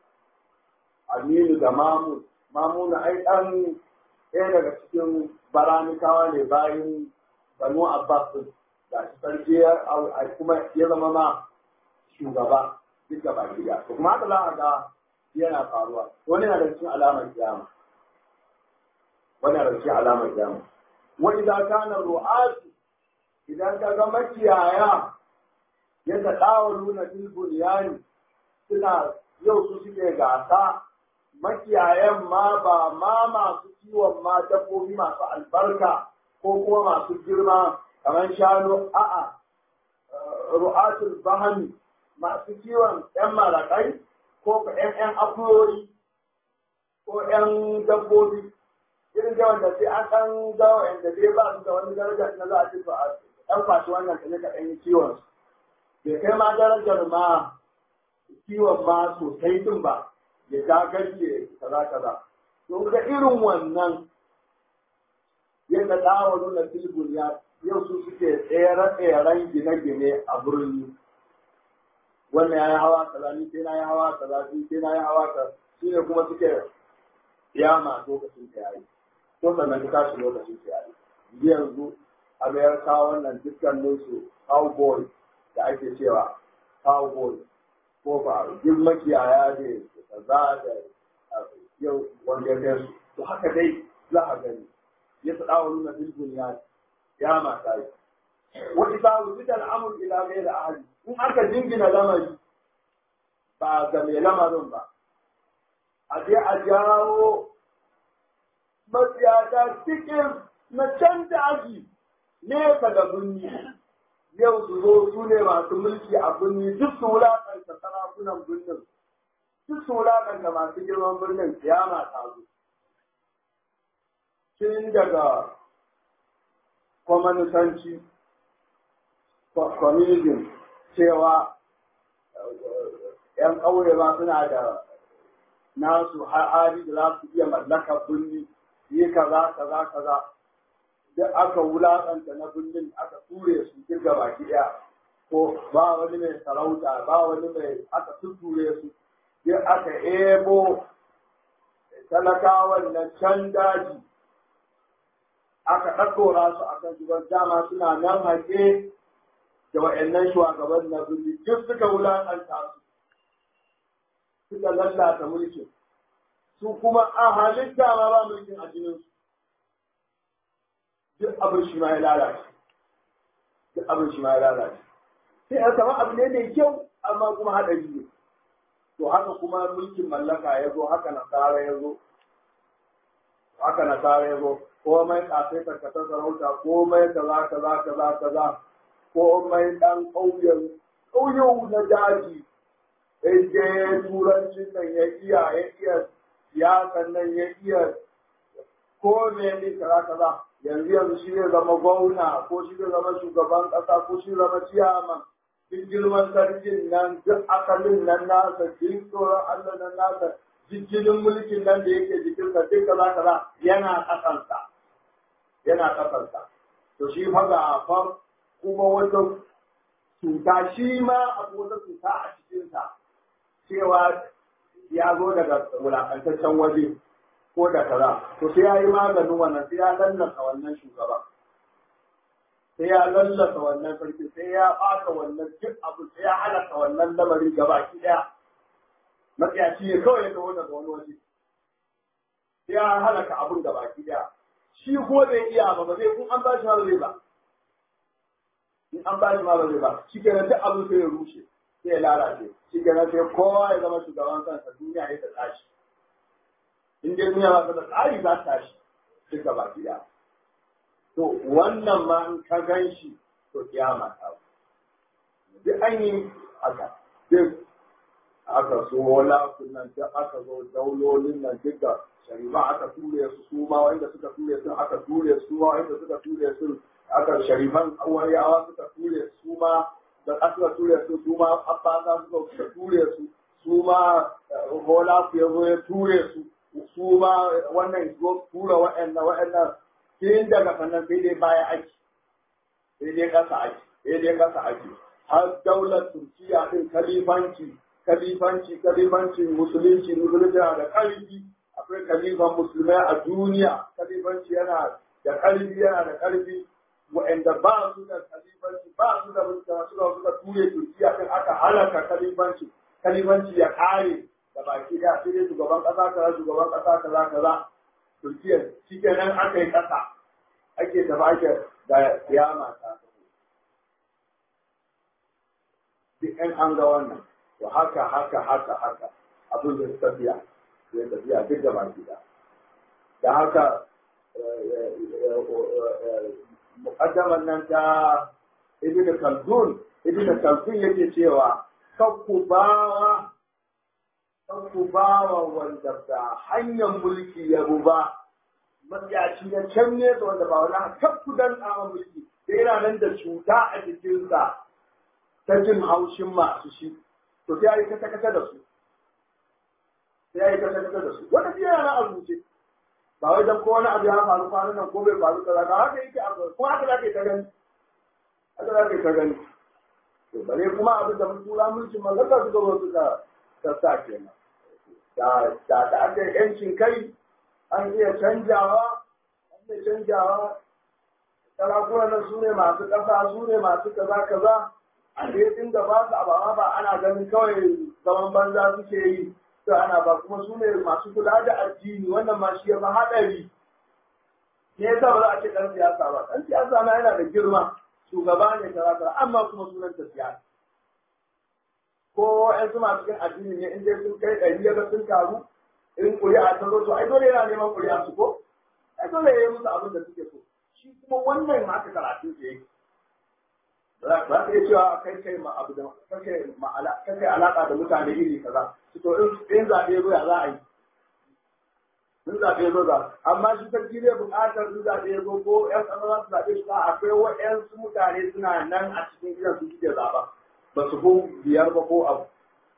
aminu da mamun mamun ai dan ɗaya daga cikin baranikawa ne bayan banu abbas da shi sarki kuma ya zama ma shugaba duk da baki da kuma haka za a ga yana faruwa wani na da cikin alamar kiyama wani na da cikin alamar kiyama وإذا كان الرعاة إذا كان مكيايا يتداولون في البنيان suna yau su suke gasa makiyayan ma ba ma masu kiwon ma dabbobi masu albarka ko kuma masu girma kamar shanu a'a ru'atul bahami masu kiwon yan marakai ko yan yan akuyoyi ko yan dabbobi irin da wanda sai an ɗan ga wanda dai ba su da wani daraja na za a ce a ɗan kwashi wannan ka ne ka ɗan yi kiwon bai kai ma darajar ma kiwon ma sosai din ba ya dagarce kaza kaza to ga irin wannan yadda dawo nuna filibun ya yau su suke tsere-tseren gine-gine a birni wannan ya yi hawa kaza ni sai na yi hawa kaza ni sai na yi hawa kaza shi ne kuma suke yama lokacin ta yayi ko sannan ka tashi lokacin ta yayi yanzu amerika wannan dukkanin su cowboy da ake cewa cowboy ko ba duk makiyaya ne kaza da yau wanda ya kai su to haka dai za a gani ya faɗa wa nuna bilbul ya ya mata yi wani ta wuce al'amur ila gai da ahali in aka jingina lamari ba ga mai lamarin ba a je a jawo matsiyata cikin na can daji nesa da birni yau su zo su ne masu mulki a birni duk su wulaƙanta sarakunan birnin duk su wulaƙanta masu girman birnin kiyama ta zo tun daga kwamanisanci communism cewa ‘yan ƙauye ba suna da nasu hali da za su iya mallaka birni yi kaza kaza kaza duk aka wulaƙanta na birnin aka ture su kirga baki ɗaya ko ba wani mai sarauta ba wani mai aka tutture su duk aka ebo talakawan na can daji aka ɗaɗɗora su a kan shugaban dama suna nan haƙe da wa'annan shugaban na birni duk suka wulaƙanta su suka lallata mulkin su kuma a halitta ma ba mulkin a jininsu duk abin shi ma ya lalace duk abin shi ma ya lalace sai a sama abu ne mai kyau amma kuma haɗari ne to haka kuma mulkin mallaka ya zo haka nasara ya zo haka nasara ya zo komai kafin karkatar sarauta komai kaza kaza kaza kaza komai dan ƙauyen ƙauyen na daji je turancin nan ya iya ya iya siyasan nan ya iya ko ne ne kaza kaza yanzu yanzu shi zai zama gwamna ko shi zai zama shugaban ƙasa ko shi zama ciyaman duk girman sarkin nan duk akalin nan nasa duk tsoron Allah nan nasa jijjinin mulkin nan da yake jikinsa duk kaza kaza yana ƙasansa yana ƙasansa to shi fa ga fa kuma wata cuta shi ma abu wata cuta a cikinsa cewa ya zo daga wulaƙantaccen waje ko da kaza to sai ya yi maganin wannan sai ya lallasa wannan shugaban sai ya lallasa wannan sarki sai ya ɓata wannan duk abu sai ya halaka wannan lamari gaba ki ɗaya matsayaci ne kawai ya taho daga wani waje sai ya halaka abun gaba ki ɗaya shi ko bai iya ba ba zai kun an ba shi ma zai ba in an ba shi ma ba zai ba shi kenan duk abin sai ya rushe sai ya lalace shi kenan sai kowa ya zama shugaban kansa duniya ya ta tashi in dai duniya ba ta da tsari za ta tashi duk gaba ki ɗaya to wannan ma in ka gan shi to kiyama ta duk an yi haka duk aka so wala nan duk aka zo daulolin nan duk da shari'a aka ture su su ma wanda suka ture su aka ture su ma wanda suka ture su aka sharifan awariyawa suka ture su ma da aka ture su su ma abbasa suka ture su su ma hola ku ya zo ya ture su su ma wannan zo tura wa'annan wa'annan sai daga sannan sai dai baya ake sai dai kasa ake sai dai kasa ake har daular turkiya din kalifanci kalifanci kalifanci musulunci musulunci yana da ƙarfi akwai kalifan musulmai a duniya kalifanci yana da ƙarfi yana da ƙarfi wa'anda ba su da kalifanci ba su da mutane suka suka ture turkiya din aka halaka kalifanci kalifanci ya kare da baki da sai dai shugaban ƙasa kaza shugaban ƙasa kaza kaza turkiya shi kenan aka yi ƙasa ake tafi ake da kiyama ta duk ɗan an ga wannan to haka haka haka haka abin da tafiya zai tafiya duk da baki da da haka muƙaddamar nan ta ibn khaldun ibn khaldun yake cewa kakku bawa kakku bawa wanda da hanyar mulki ya ba matsiyaci na can ne wanda ba wani kakku dan tsama mulki da yana nan da cuta a jikinsa ta jin haushin masu shi to sai yi kata kata da su sai yi kata kata da su wanda shi yana a rubuce ba wai dan ko wani abu ya faru kwanan nan ko bai faru kaza ba haka yake a ko haka zaka ta gani haka zaka ta gani to bare kuma abin da tura mulkin mallaka suka zo suka sassa kenan da da da aka yancin kai an iya canjawa an iya canjawa sarakunan nan su ne masu ƙasa su ne masu kaza kaza a da inda ba su abawa ba ana ganin kawai zaman banza suke yi to ana ba kuma su ne masu kula da addini wannan ma shi ya fi haɗari me yasa ba za a ce ɗan siyasa ba ɗan siyasa na yana da girma shugaba ne kaza kaza amma kuma sunan ta siyasa ko ƴan su masu yin addini ne in dai sun kai ɗari ya sun taru in ƙuri'a ta zo to ai dole yana neman ƙuri'a su ko ai dole ya yi musu abin da suke so shi kuma wannan ma aka karatu da yake za ka iya cewa kai kai ma abu da kake ma'ala kake alaka da mutane iri kaza to in in zabe zo ya za a yi in zabe zo za amma shi sarki zai buƙatar in zabe zo ko ƴan ƙasa za su zabe shi ba akwai waɗansu mutane suna nan a cikin gidan su suke zaɓa ba su ko biyar ba ko abu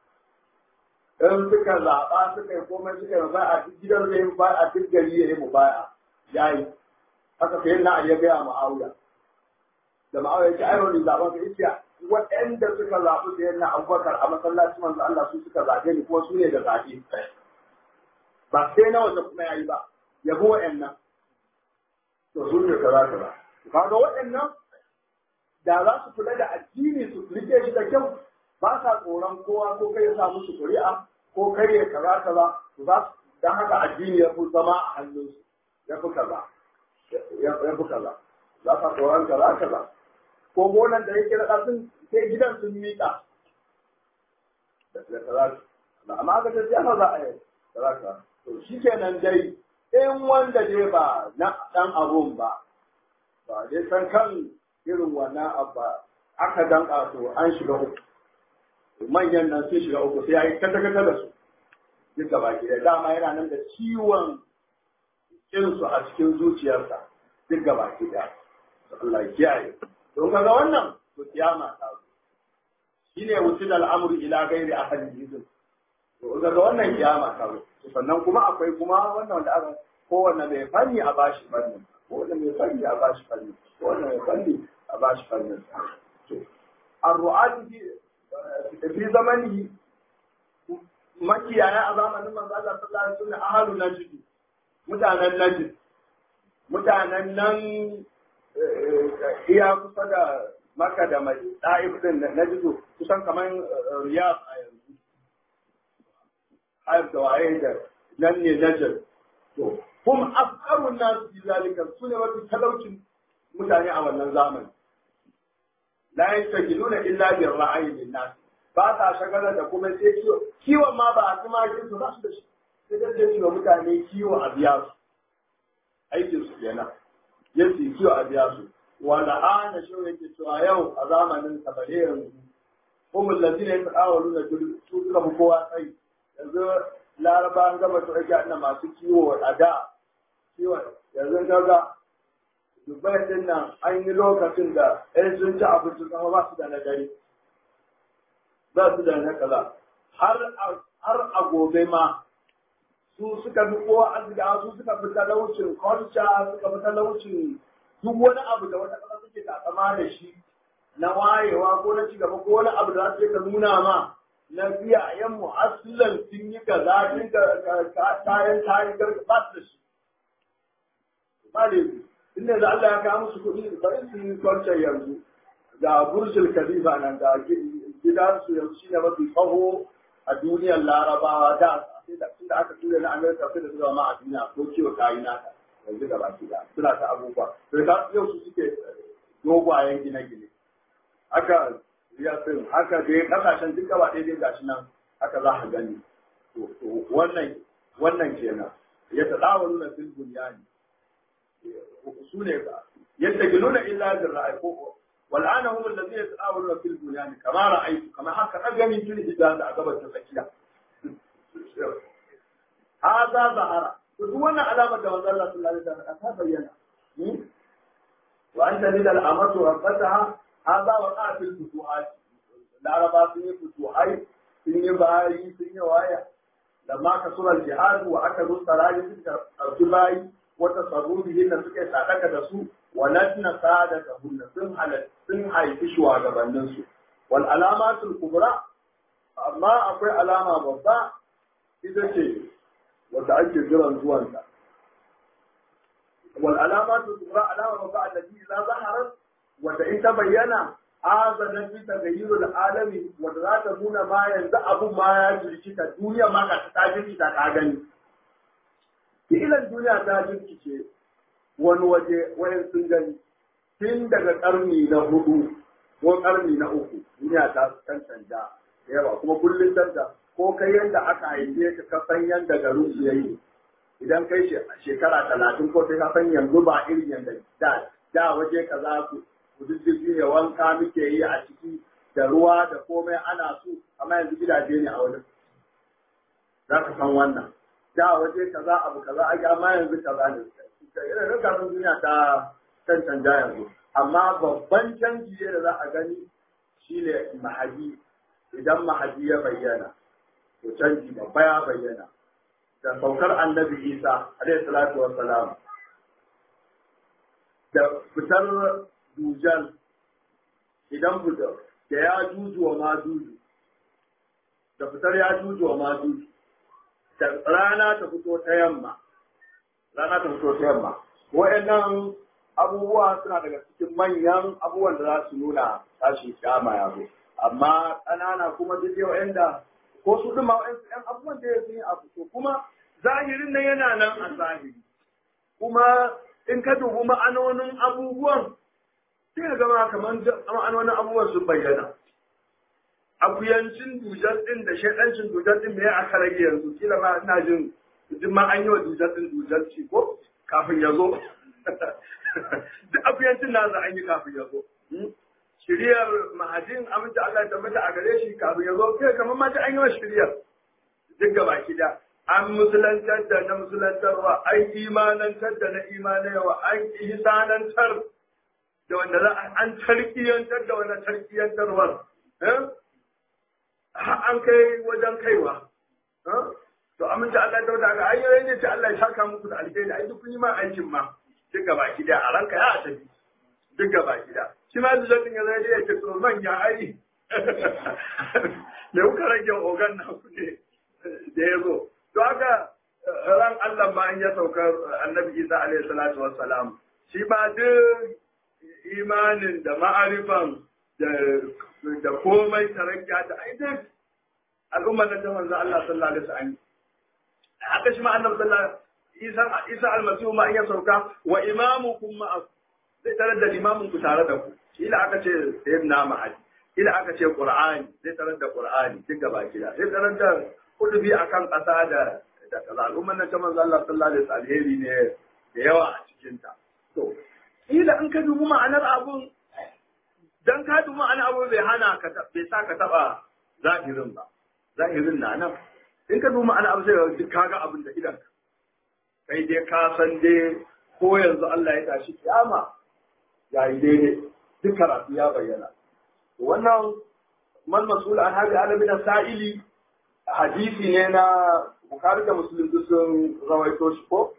in suka zaɓa suka yi komai suka yi ba a duk gidan zai yi ba a duk gari ya yi mu baya ya yi haka sai na ya gaya ma'auya da ma'auya ce ai wani zaɓen ka ita waɗanda suka zaɓi da yana abubakar a masallacin manzo Allah su suka zaɓe ni kuma su ne da zaɓe ba sai na wanda kuma yayi ba yabo waɗannan to su ne kaza kaza kaga waɗannan da za su kula da addini su rike shi da kyau ba sa tsoron kowa ko kai ya sa musu ƙuri'a ko kai ya kaza kaza to za su dan haka addini ya fi zama a hannunsu ya fi kaza ya fi kaza za ka tsoron kaza kaza ko gonan da yake da sun sai gidan sun miƙa da kaza amma aka ce siyasa za a yi kaza kaza to shi kenan dai in wanda dai ba na dan abun ba ba dai san kan irin wannan abba aka danka to an shiga uku manyan nan sun shiga uku sai ya yi kata-kata da su duk gaba ki dama yana nan da ciwon kinsu a cikin zuciyarsa duk gaba ki da Allah ya kiyaye don kaga wannan to kiyama ta zo shine wutul al'amru ila ghairi ahadin izin to kaga wannan kiyama ta zo sannan kuma akwai kuma wannan wanda aka kowanne mai fanni a bashi fanni kowanne mai fanni a bashi fanni kowanne mai fanni a bashi fanni to ar-ru'ati fi zamanihi makiyaya a zamanin manzo Allah sallallahu alaihi wasallam ahalu najd mutanen najd mutanen nan iya kusa da maka da mai ɗa'if din najd kusan kamar riyad a yanzu hayar da waye da nan ne najd to hum afqarun nas bi zalika sune wato talaucin mutane a wannan zamani la yastajiluna illa bi ra'ayi lin nas ba sa shagalar da kuma sai kiwo kiwon ma ba a tumakin su ba su da shi sai da sai wa mutane kiwo a biya su aikin su kenan yace kiwo a biya su wala ana shi yake cewa yau a zamanin sabare yanzu kuma lazina ya tsawalu na su suka fi kowa tsayi yanzu laraba an gama su ake ana masu kiwo a da kiwon yanzu kaga dubai din nan an yi lokacin da ɗan sun ci abinci sama ba su da na gari za su da na kaza har a gobe ma su suka fi kowa arzika su suka fi talaucin kwanca suka fi talaucin duk wani abu da wata ƙasa suke takama da shi na wayewa ko na cigaba ko wani abu da za su ka nuna ma na biya yan mu'aslan sun yi kaza sun kayan tayin garga ba su da shi ba da inda da Allah ya kawo musu kuɗi bari su yi kwanca yanzu ga burjul khalifa nan ga gidansu yanzu shi ne mafi tsaho a duniyar larabawa da da aka tura na amerika sai da zuwa ma a duniya ko kiwo kayi naka yanzu da baki da suna ta abubuwa sai ka yau su suke dogwayen gine-gine aka ya sun haka dai kasashen duka ba daidai gashi nan haka za ka gani wannan wannan kenan ya ta dawo nuna fil bunyani su ne yadda giluna illa bil ra'ayi ko والآن هم الذين يتآولون في البنيان كما رأيت كما هكذا أجمي في الإجازة أقبل تفكيرا هذا ظهر ودونا علامة جواز الله صلى الله عليه وسلم أتها بينا وأنت لدى الأمر ربتها هذا وقع في الفتوحات العرب في فتوحات في باي في وايا لما كسر الجهاد وأكدوا الصلاة في الجباي وتصرفهن سكي سادك دسو walatna sadaka hunna sun halat sun haifi shugabannin su wal alamatul kubra amma akwai alama babba ita ce wanda ake jiran zuwanta wal alamatul kubra alama babba allati idza zaharat wanda in ta bayyana azana fi tagayyurul alami wanda za ta nuna ma yanzu abun ma ya jirkita duniya ma ka ta jirkita ka gani ilan duniya ta jirkice wani waje wayan sun gani tun daga karni na hudu ko karni na uku duniya ta kan canja yawa kuma kullum canja ko kai yanda aka haife ka ka san yanda garin su yayi idan kai shekara talatin ko sai ka san yanzu ba irin yanda da da waje kaza ku kududdufi ne wanka muke yi a ciki da ruwa da komai ana su amma yanzu gidaje ne a wajen za ka san wannan da waje kaza abu kaza ake amma yanzu kaza ne irin rikafin duniya ta kan canja yanzu amma babban canji da za a gani shine mahadi idan mahadi ya bayyana to canji babba ya bayyana da saukar annabi isa alaihi salatu wassalam da fitar dujal idan fitar da ya juju wa ma juju da fitar ya juju wa ma juju da rana ta fito ta yamma rana ta fito ta yamma wa'annan abubuwa suna daga cikin manyan abubuwan da za su nuna tashin kiyama ya zo amma ƙanana kuma duk yau da ko su ɗuma ‘yan abubuwan da ya sun yi abu to kuma zahirin nan yana nan a zahiri kuma in ka dubi ma'anonin abubuwan sai ka gama kamar ma'anonin abubuwan sun bayyana akuyancin dujar ɗin da shaɗancin dujar ɗin me aka rage yanzu kila ma ina jin duk ma an yi wa dujar ɗin dujar ci ko kafin ya zo duk akuyancin na za an yi kafin ya zo shiriyar mahadin aminta Allah ya tabbata a gare shi kafin ya zo kai kamar ma ta an yi wa shiriyar duk gaba da an musulantar da na musulantarwa an imanantar da na imanarwa an ihsanantar da wanda za an tarkiyantar da wanda tarkiyantarwar an kai wajen kaiwa to aminta Allah ta wata ga ayoyi ne ta Allah ya saka muku da alheri ai duk kun yi ma aikin ma duk gaba da a ranka ya tafi duk gaba da shi ma zuwa ya zai ya ce to manya ai me kuka rage ogan na ku ne da ya zo to haka ran Allah ma an ya saukar annabi Isa alaihi salatu wassalam shi ba duk imanin da ma'arifan da komai tarakkiya da ai duk al'ummar da ta manzo Allah sallallahu alaihi wasallam haka shi ma annabi sallallahu Isa Isa almasihu ma an ya sauka wa imamukum ma zai tarar da limamin ku tare da ku ila aka ce sayyidina Mahdi ila aka ce Qur'ani zai tarar da Qur'ani duk gaba gida zai tarar da kudubi akan ƙasa da da kaza al'ummar nan ta manzo Allah sallallahu alaihi wasallam alheri ne da yawa a cikin ta to ila in ka dubi ma'anar abun dan ka dubi ma'anar abun bai hana ka bai sa ka taba zahirin ba zahirin na nan in ka dubi ma'anar abu sai duk kaga abin da idan kai dai ka san dai ko yanzu Allah ya tashi kiyama yayi daidai duk karatu ya bayyana wannan man masul an hadi alamin sa'ili hadisi ne na Bukhari da Muslim duk sun rawaito shi ko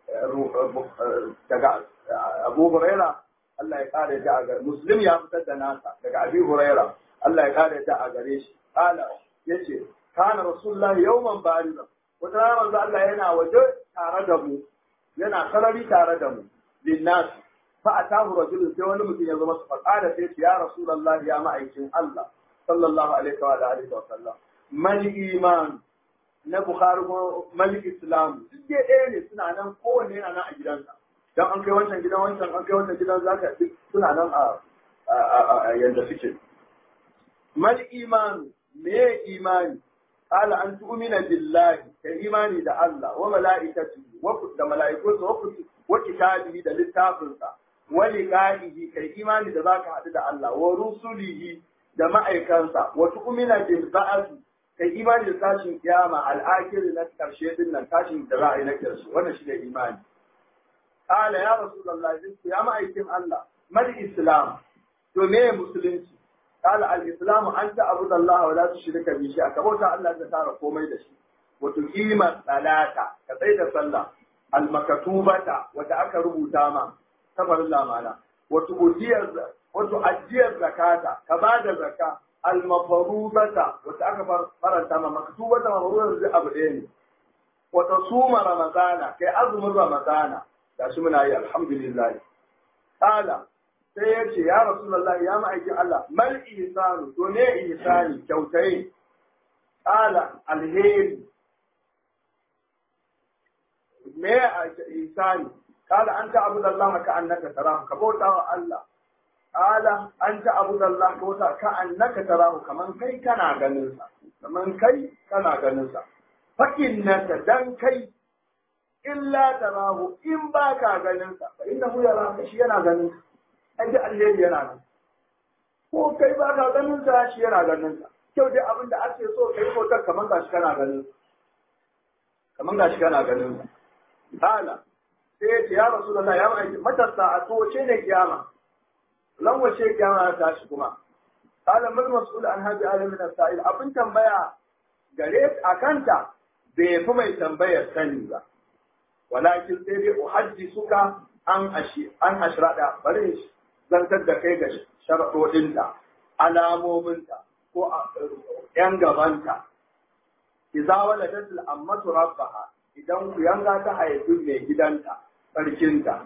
daga Abu Huraira Allah ya kare da a gare Muslim ya fitar da nasa daga Abi Huraira Allah ya kare da a gare shi kala yace kana Rasulullah yawman baridan wata rana manzo Allah yana waje tare da mu yana sarari tare da mu linnas fa atahu rajulun sai wani mutum ya zama su fada sai ya Rasulullah ya ma'aikin Allah sallallahu alaihi wa alihi wa sallam mal iman na Bukhari ko Malik Islam duk dai ɗaya ne suna nan kowanne yana nan a gidansa dan an kai wancan gidan wancan an kai wancan gidan zaka duk suna nan a yanda suke mal iman me imani qala an tu'mina billahi kai imani da Allah wa malaikatihi wa da malaikunsa wa wa kitabihi da littafinsa wa liqa'ihi kai imani da zaka haɗu da Allah wa rusulihi da ma'aikansa wa tu'mina bil ba'th kai imani da tashin kiyama al'akiri na karshe din nan tashin da za a yi na karshe wannan shi ne imani qala ya rasulullah din ya ma'aikin Allah mal islam to me musulunci qala al islam an ta'budu Allah wa la tushrika bihi shay'a ka bauta Allah ka tara komai da shi wa tuqima salata ka tsaya da sallah al makatubata wanda aka rubuta ma kafarin lamana wa tu'tiyar wa tu'ajjiyar zakata ka bada zakka almafarubata wata aka faranta ma maktubata mafarubata zai abu ɗaya ne wata suma ramadana kai azumin ramadana ga shi muna yi alhamdulillah kala sai ya ce ya rasulullah ya ma'aikin Allah mal ihsanu to ne ihsani kyautai kala alheri me ihsani kala anta abudallahi ka annaka tarahu ka bauta wa Allah Ala an ta abu da Allah ko ta ka annaka tarahu kaman kai kana ganin sa kaman kai kana ganin sa fa innaka dan kai illa tarahu in ba ka ganin sa fa innahu yara ka shi yana ganin sa ai da Allah yana nan ko kai ba ka ganin sa shi yana ganin sa kyau dai abin da ake so kai ko ta kaman gashi kana ganin kaman gashi kana ganin sa ala sai ya ce ya rasulullahi ya mai mata sa'atu wace ne kiyama lan wace kiyama ta shi kuma qala mal mas'ul an hadi alamin as-sa'il abin tambaya gare a kanta bai fi mai tambayar sani ba walakin sai dai uhaddisuka an ashi an ashrada bari zantar da kai ga sharadodinta alamominta ko yan gabanta idza waladat al-ammatu rabbaha idan ku yanga ta haifi mai gidanta sarkinta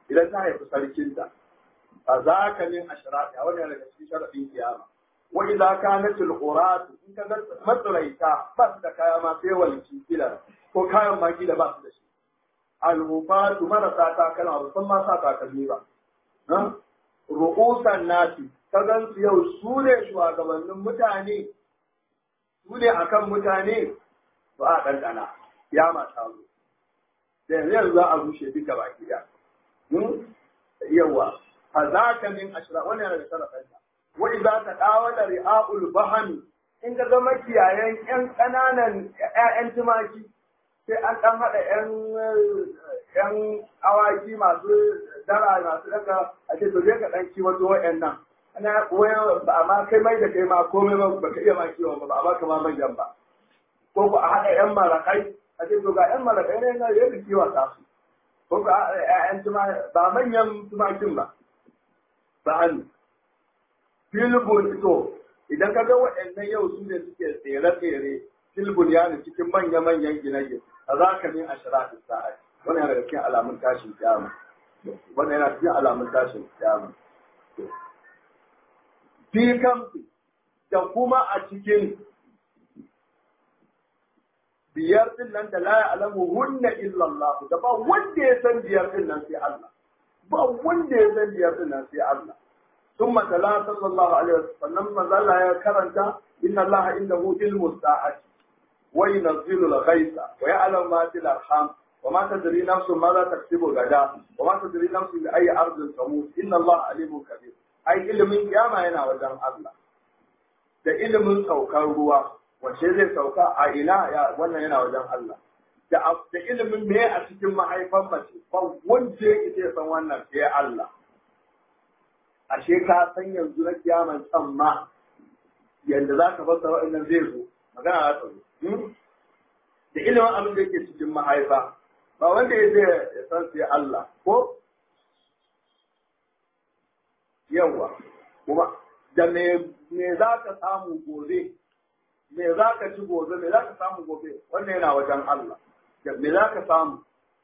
idan ta haifi sarkinta fa za ka min ashrati a wannan daga cikin sharadin kiyama wa idza kanat al in ka ga matsalaita ba su da kaya ma sai walki kila ko kayan ma kila ba su da shi al-hufatu marasa takalma ba san ma sa takalmi ba ru'usan nasi ka gan su yau su ne shugabannin mutane su ne akan mutane ba a ɗanɗana ya mata zo da yanzu za a rushe duka baki da yawa fa za ka min ashira wannan yana da sarrafa wa idza ta dawo da ri'aul bahami in ka ga makiyayan yan ƙananan ƴaƴan tumaki sai an ɗan haɗa ƴan ƴan awaki masu dara masu daga a ce to je ka ɗan kiwato wa'annan ana koyar ba amma kai mai da kai ma komai ba ba ka iya ma kiwon ba ba amma kama manyan ba ko ku a haɗa ƴan marakai a ce to ga ƴan marakai ne na yadda kiwa ta su ko ku a haɗa ƴaƴan tumaki ba manyan tumakin ba ba hannu filibun to idan ka ga waɗannan yau su ne suke tsere-tsere filibun ya ne cikin manya-manyan gine-gine a za ka min ashira da sa'a wannan yana daga cikin alamun tashin kiyama wannan yana cikin alamun tashin kiyama fi kamfi da kuma a cikin biyar din nan da la ya'lamu hunna illa Allah da ba wanda ya san biyar din nan sai Allah ba wanda ya san biyar din nan sai Allah ثم تلا صلى الله عليه وسلم ما زال يا كرنتا إن الله عنده علم الساعة وينزل الغيث ويعلم ما في الأرحام وما تدري نفس ماذا تكسب غدا وما تدري نفس بأي أرض تموت إن الله عليم كبير أي علم قيامة هنا وجه الله da ilimin saukar ruwa wace zai sauka a ina ya wannan yana wajen Allah da da ilimin me a cikin mahaifan mace ba wanda yake san wannan sai Allah ashe ka san yanzu na kiyaman tsamma yadda za ka fasa wa'annan zai zo magana za ta zo da ilimin abin da yake cikin mahaifa ba wanda ya zai ya san sai Allah ko yawa kuma da me me za ka samu gobe me za ka ci gobe me za ka samu gobe wannan yana wajen Allah da me za ka samu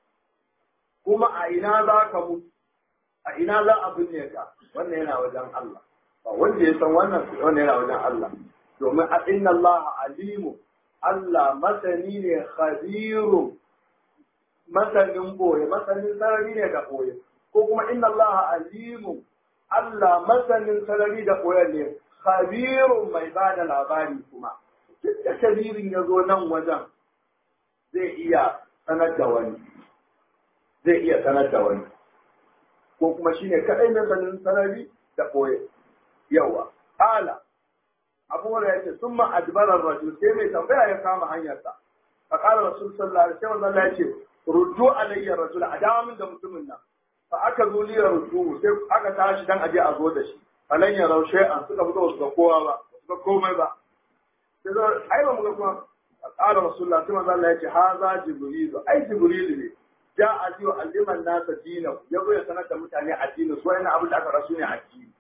kuma a ina za ka mutu a ina za a binne ka wannan yana wajen Allah ba wanda ya san wannan wannan yana wajen Allah domin a inna Allah alimu Allah masani ne khabiru masanin boye masanin sarari ne da boye ko kuma inna Allah alimu Allah masanin sarari da boye ne khabirun mai ba da labari kuma duk da kabirin ya zo nan wajen zai iya sanar da wani zai iya sanar da wani ko kuma shine kadai mai sanin sarari da koye yawa ala abu wanda ya ce sun ma adbarar rajul sai mai tambaya ya kama hanyarsa fa qala rasul sallallahu alaihi wasallam ya ce ruddu alayya rajul a dawo min da mutumin nan fa aka zo liya ruddu sai aka tashi dan aje a zo da shi falan ya raushe an suka fito su ga kowa ba su ga komai ba sai zo ai ba mu ga kuma qala rasulullah sai manzo Allah ya ce haza jibril ai jibril ne ja a ji wa alliman nasa dina ya zo ya sanar da mutane addini su wani abin da aka rasu ne addini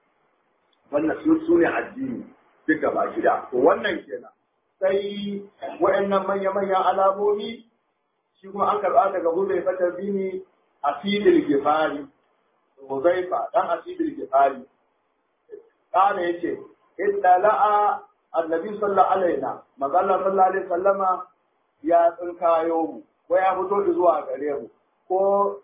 wannan su su ne addini duk gaba gida to wannan kenan sai wa'annan manya-manyan alamomi shi kuma an karɓa daga huzai fatar dini a filin gifari huzaifa dan a filin gifari kana yace idda la'a annabi sallallahu alaihi wa sallam sallallahu alaihi wasallama ya tsinkayo mu ko ya fito zuwa gare mu ko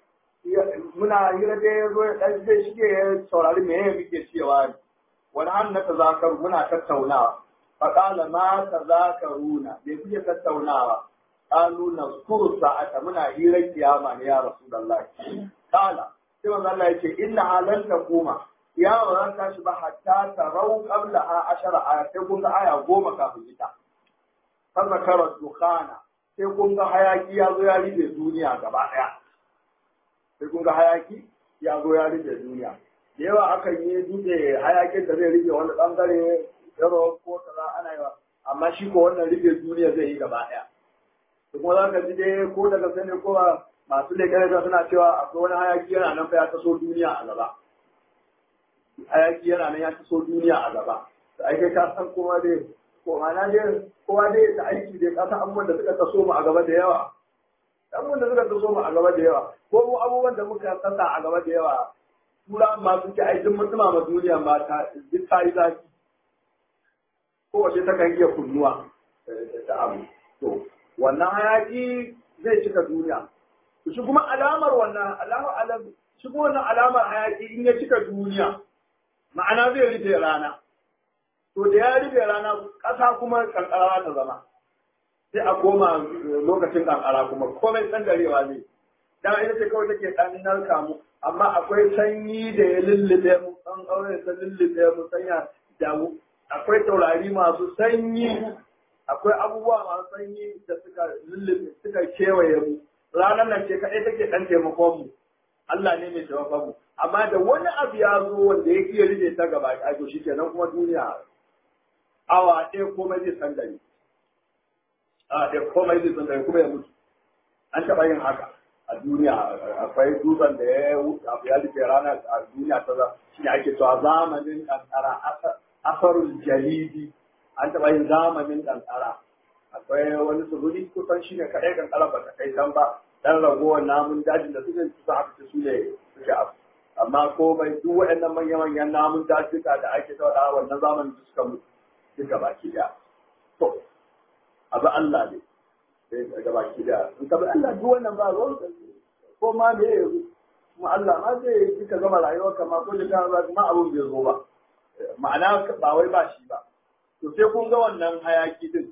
muna hira da ya zo dan zai shige ya saurari me yake muke cewa ne wani hannu na tazakar muna tattaunawa fa qala ma tazakaruna me kuke tattaunawa qalu nazkuru sa'ata muna hirar kiyama ne ya rasulullahi qala sai manzo Allah yace inna halan takuma ya ba za ta shi ba hatta tarau qabla a ashara ayatai kun ga aya goma kafin ita fa zakara dukhana sai kun ga hayaki ya zo ya rufe duniya gaba ɗaya. Sai kun ga hayaki ya zo ya rufe duniya. Da yawa akan yi dutse hayakin da zai rufe wani ɓangare yaro ko kaza ana yawa amma shi ko wannan rufe duniya zai yi gaba ɗaya. Da kuma za ka ji dai ko daga sani ko masu leƙen da suna cewa akwai wani hayaki yana nan fa ya taso duniya a gaba. Hayaki yana nan ya taso duniya a gaba. Da ai ka san kuma dai ko ana dai kowa dai da aiki dai kasa abubuwan da suka taso mu a gaba da yawa abubuwan da suka taso mu a gaba da yawa ko mu abubuwan da muka sassa a gaba da yawa tura ma suke aikin mutuma ma duniya ma ta duk ta yi zafi kowace ta kan iya kunnuwa da abu to wannan hayaki zai cika duniya shi kuma alamar wannan alamar alam shi kuma wannan alamar hayaki in ya cika duniya ma'ana zai rufe rana to da ya rufe rana ƙasa kuma kankara ta zama sai a koma lokacin kankara kuma komai tsangarewa ne dan ita ce kawai take dan narka mu amma akwai sanyi da ya lullube mu dan aure ta lullube mu sanya da akwai taurari masu sanyi akwai abubuwa masu sanyi da suka lullube suka kewaye mu ranar nan ce kaɗai take ɗan taimakon mu Allah ne mai taimakon mu amma da wani abu ya zo wanda ya iya rufe ta gaba a to shi kenan kuma duniya awa ɗaya komai zai san gari a ɗaya komai zai san gari kuma ya mutu an taɓa yin haka a duniya akwai dutsen da ya abu ya rufe rana a duniya ta za shi ne ake cewa zamanin kankara asarul jalidi an taɓa yin zamanin kankara akwai wani tsibiri kusan shi ne kaɗai kankara ba ta kai can ba dan ragowar namun dajin da suke kusa aka su ne suke abu amma komai duk waɗannan manya-manyan namun dajuka da ake taɗa wannan zamanin da suka mutu duka baki daya to abu Allah ne daga baki daya in ka bi Allah duk wannan ba ruwan ko ma me ya yi kuma Allah ma zai yi ka gama rayuwar ka ma ko da kan ba ma abun bai zo ba ma'ana ba wai ba shi ba to sai kun ga wannan hayaki din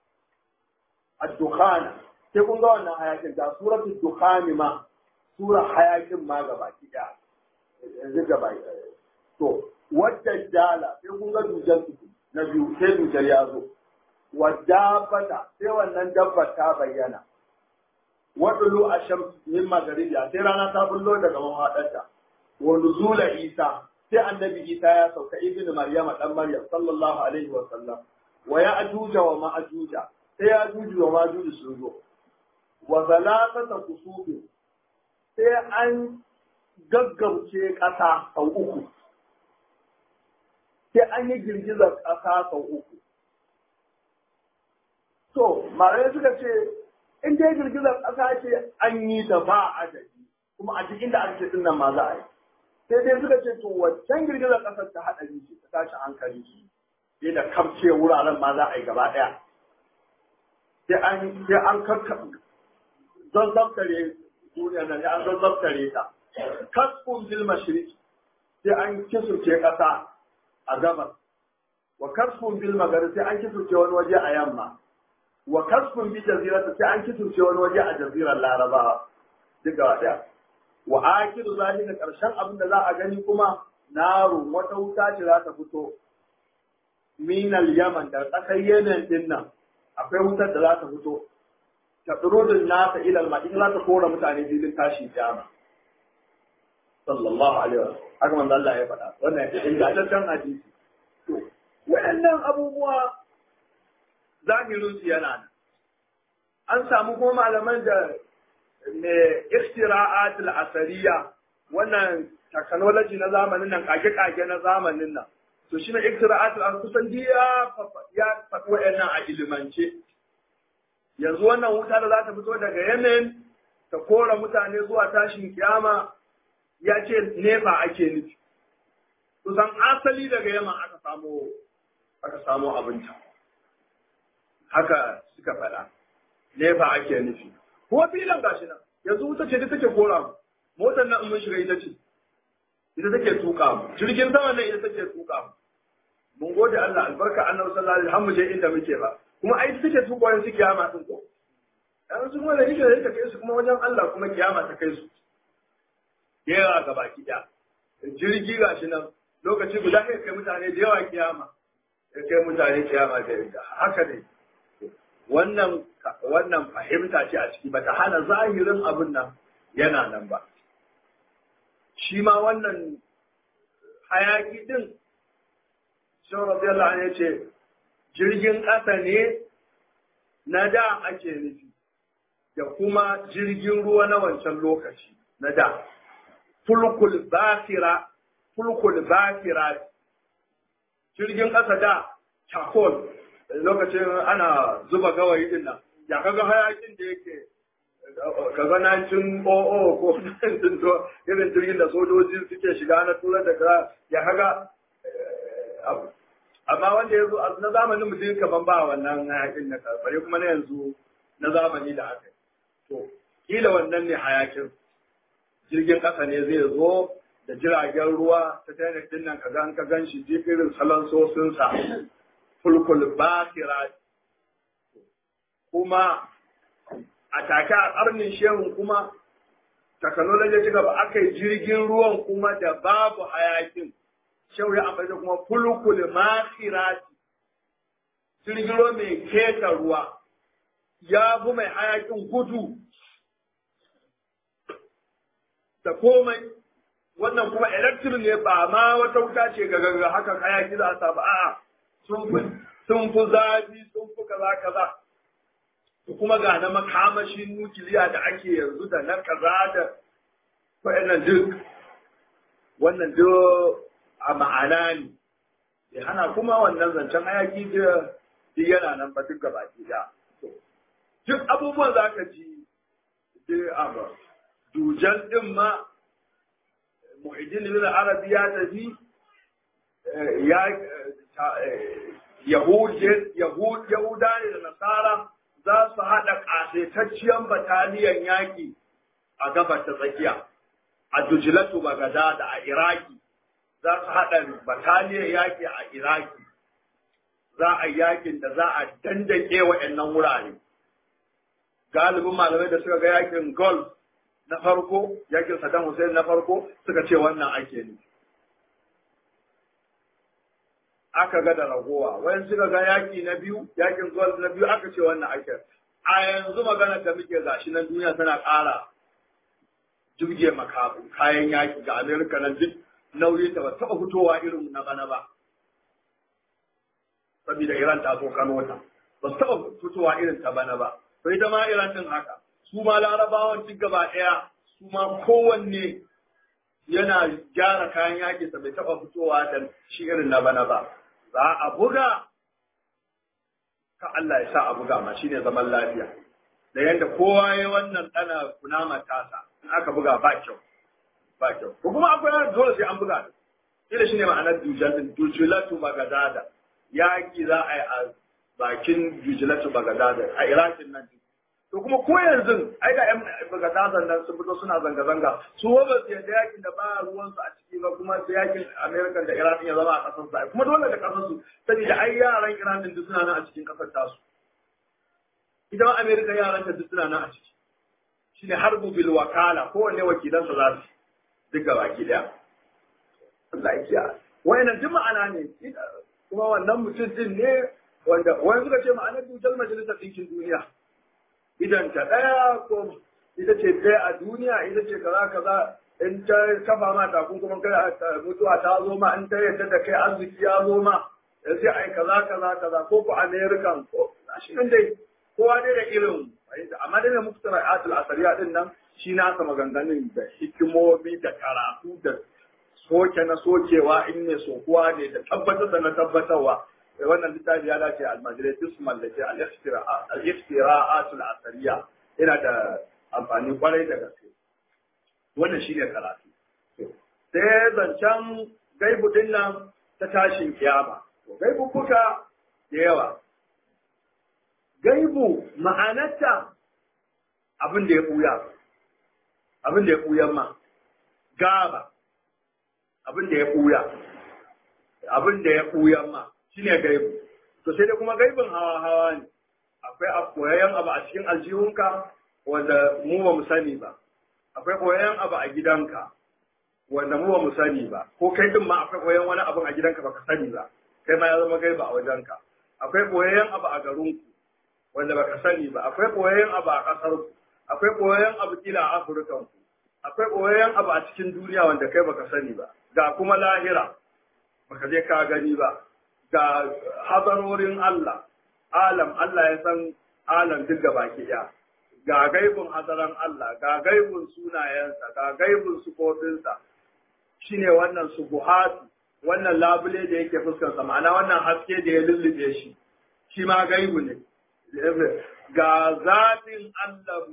ad-dukhana sai kun ga wannan hayakin da suratul dukhani ma sura hayakin ma gaba ki daya yanzu gaba to wadda jala sai kun ga dujan na biyu sai dujar ya zo wadda fata sai wannan dabbar ta bayyana waɗulu a shamsu min magaribiya sai rana ta bullo daga mahaɗarta wa nuzula isa sai annabi isa ya sauka ibn maryama dan maryam sallallahu alaihi wa sallam wa ya ajuja wa ma ajuja sai ya ajuju wa ma ajuju sun zo wa zalatata kusufin sai an gaggauce ƙasa sau uku sai an yi girgizar ƙasa sau uku to malamai suka ce in dai girgizar ƙasa ce an yi ta ba adadi kuma a cikin da ake din nan ma za a yi sai dai suka ce to waccan girgizar ƙasar ta haɗari ce ta tashi hankali sai da kamce wuraren ma za a yi gaba ɗaya sai an sai an karka zazzabtare duniyar nan an zazzabtare ta kasfun bil mashriq sai an kisurce ƙasa a gabas wa kasfun bil maghrib sai an kisurce wani waje a yamma wa kasfun bi jazirata sai an kiturce wani waje a jazirar larabawa duk gaba daya wa akiru zalika karshen abin da za a gani kuma naru wata wuta ce za ta fito minal yaman da ƙasar yemen din nan akwai wutar da za ta fito ta tsirudin nasa ilal ma in za ta kora mutane filin tashi jama sallallahu alaihi wa haka manzo Allah ya faɗa wannan ingantaccen hadisi to waɗannan abubuwa zahirinsu yana nan. An samu kuma malaman da mai iftira'at al-asariya wannan technology na zamanin nan kage-kage na zamanin nan. To shi ne iftira'at al kusan ya ya faɗi waɗannan a ilimance. Yanzu wannan wuta da za ta fito daga Yemen ta kora mutane zuwa tashin kiyama ya ce nefa ake nufi. Kusan asali daga Yemen aka samo aka samo abinci. haka suka faɗa nefa ake nufi kuma filin gashi nan yanzu wuta ce ta take kora mu motar nan in mun shiga ita ce ita take tuka mu jirgin sama nan ita take tuka mu mun gode Allah albarka annabi sallallahu alaihi wasallam je inda muke ba kuma ai take tuka wani su kiyama din ko dan su kuma da yake da kai su kuma wajen Allah kuma kiyama ta kai su yawa ga baki da jirgi gashi nan lokaci guda kai kai mutane da yawa kiyama kai mutane kiyama da haka ne wannan wannan fahimta ce a ciki bata hana zahirin abin nan yana nan ba shi ma wannan hayaki din shi radiyallahu anhu yace jirgin ƙasa ne na da ake nufi da kuma jirgin ruwa na wancan lokaci na da fulkul basira fulkul basira jirgin ƙasa da charcoal lokacin ana zuba gawayi din nan ya kaga hayakin da yake ka ga 1900 ko 1900 irin jirgin da sojoji suke shiga na turar da kaza ya kaga abu amma wanda ya zo na zamanin mutum kaman ba wannan hayakin na karfare kuma na yanzu na zamani da aka yi to kila wannan ne hayakin jirgin ƙasa ne zai zo da jiragen ruwa ta tayyar din nan ka gan ka gan shi irin salon sosinsa fulkul bakira kuma a take a ƙarnin shehun kuma technology ci gaba aka yi jirgin ruwan kuma da babu hayakin shehu ya amfani da kuma fulkul makirati jirgin ruwa mai keta ruwa ya fi mai hayakin gudu da komai wannan kuma electric ne ba ma wata wuta ce ga gaga haka hayaki za a samu a'a sun fi sun fi zafi sun fi kaza kaza kuma ga na makamashin nukiliya da ake yanzu da na kaza da wa'annan duk wannan duk a ma'ana ne ya hana kuma wannan zancen hayaki da duk yana nan ba duk gaba da duk abubuwan za ka ji duk abu dujan din ma muhijin ibn arabi ya tafi ya yahuda ne da nasara za su haɗa ƙasaitacciyar bataliyan yaƙi a gabar ta tsakiya a dujilatu bagada da a iraki za su haɗa bataliyar yaƙi a iraki za a yaƙin da za a dandake waɗannan wurare galibin malamai da suka ga yaƙin golf na farko yakin Saddam Hussein na farko suka ce wannan ake ne. Aka ga da ragowa, wayan suka ga yaki na biyu, yakin Gulf na biyu aka ce wannan ake. A yanzu magana da muke gashi nan duniya tana ƙara jirge makabu kayan yaki ga Amerika nan duk nauyi ta ba taɓa fitowa irin na bana ba. Saboda Iran ta so kano ta, ba su taɓa fitowa irin ta bana ba. Bai ita ma Iran din haka. su ma larabawan duk gaba ɗaya su ma kowanne yana gyara kayan yaƙi sa bai taɓa fitowa da shi irin na bana ba za a buga ka Allah ya sa a buga ma shine zaman lafiya da yadda kowa ya wannan ɗana kunama tasa in aka buga ba kyau ba kyau ko kuma akwai dole sai an buga ila shine ma'anar dujal din dujulatu bagadada yaƙi za a yi a bakin dujulatu bagadada a irakin nan to kuma ko yanzu ai ga yan bagadazan nan sun fito suna zanga-zanga su ba su yadda yakin da ba ruwansu a ciki ba kuma da yakin amerika da iran ya zama a kasar su kuma dole da kasar su saboda ai yaran iran din duk suna nan a cikin kasar tasu ita ma amerika yaran ta duk suna nan a ciki shine harbu bil wakala kowanne wakilansa za su duk gaba ki daya Allah ya kiyaye wayannan duk ma'ana ne kuma wannan mutum din ne wanda wani suka ce ma'anar dujal majalisar ɗinkin duniya idan ta ɗaya ko ita ce ɗaya a duniya ita ce kaza kaza in ta kafa ma takunkumin kai mutuwa ta zo ma in ta yadda da kai arziki ya zo ma ya sai ai kaza kaza kaza ko ku american ko shi nan dai kowa dai da irin amma dai da muktara atul asariya din nan shi na sa maganganun da hikimomi da karatu da soke na sokewa in ne sokuwa ne da tabbatar da na tabbatarwa wannan littafi ya dace almajirai duk su mallake al-iftira'atul asariya yana da amfani kwarai da gaske wannan shi ne karatu sai zancen gaibu din nan ta tashin kiyama gaibu kuka da yawa gaibu ma'anarta abin da ya buya abin da ya buyan ma gaba abin da ya buya abin da ya buyan ma shine gaibu to sai dai kuma gaibin hawa hawa ne akwai koyayyen abu a cikin aljihunka wanda mu ba mu sani ba akwai koyayyen abu a gidanka wanda mu ba mu sani ba ko kai din ma akwai koyayyen wani abu a gidanka baka sani ba kai ma ya zama gaiba a wajenka akwai koyayyen abu a garinku wanda baka sani ba akwai koyayyen abu a ƙasarku akwai koyayyen abu kila a afirkanku akwai koyayyen abu a cikin duniya wanda kai baka sani ba ga kuma lahira baka je ka gani ba ga hadarorin Allah, alam Allah ya san alam duk baki ɗaya. Ga gaibun hadaran Allah, ga gaibun sunayensa, ga gaibun sufofinsa, shi ne wannan subuhatu, wannan labule da yake fuskarsa, ma'ana wannan haske da ya lullube shi, shi ma gaibu ne. Ga zaɓin Allah ma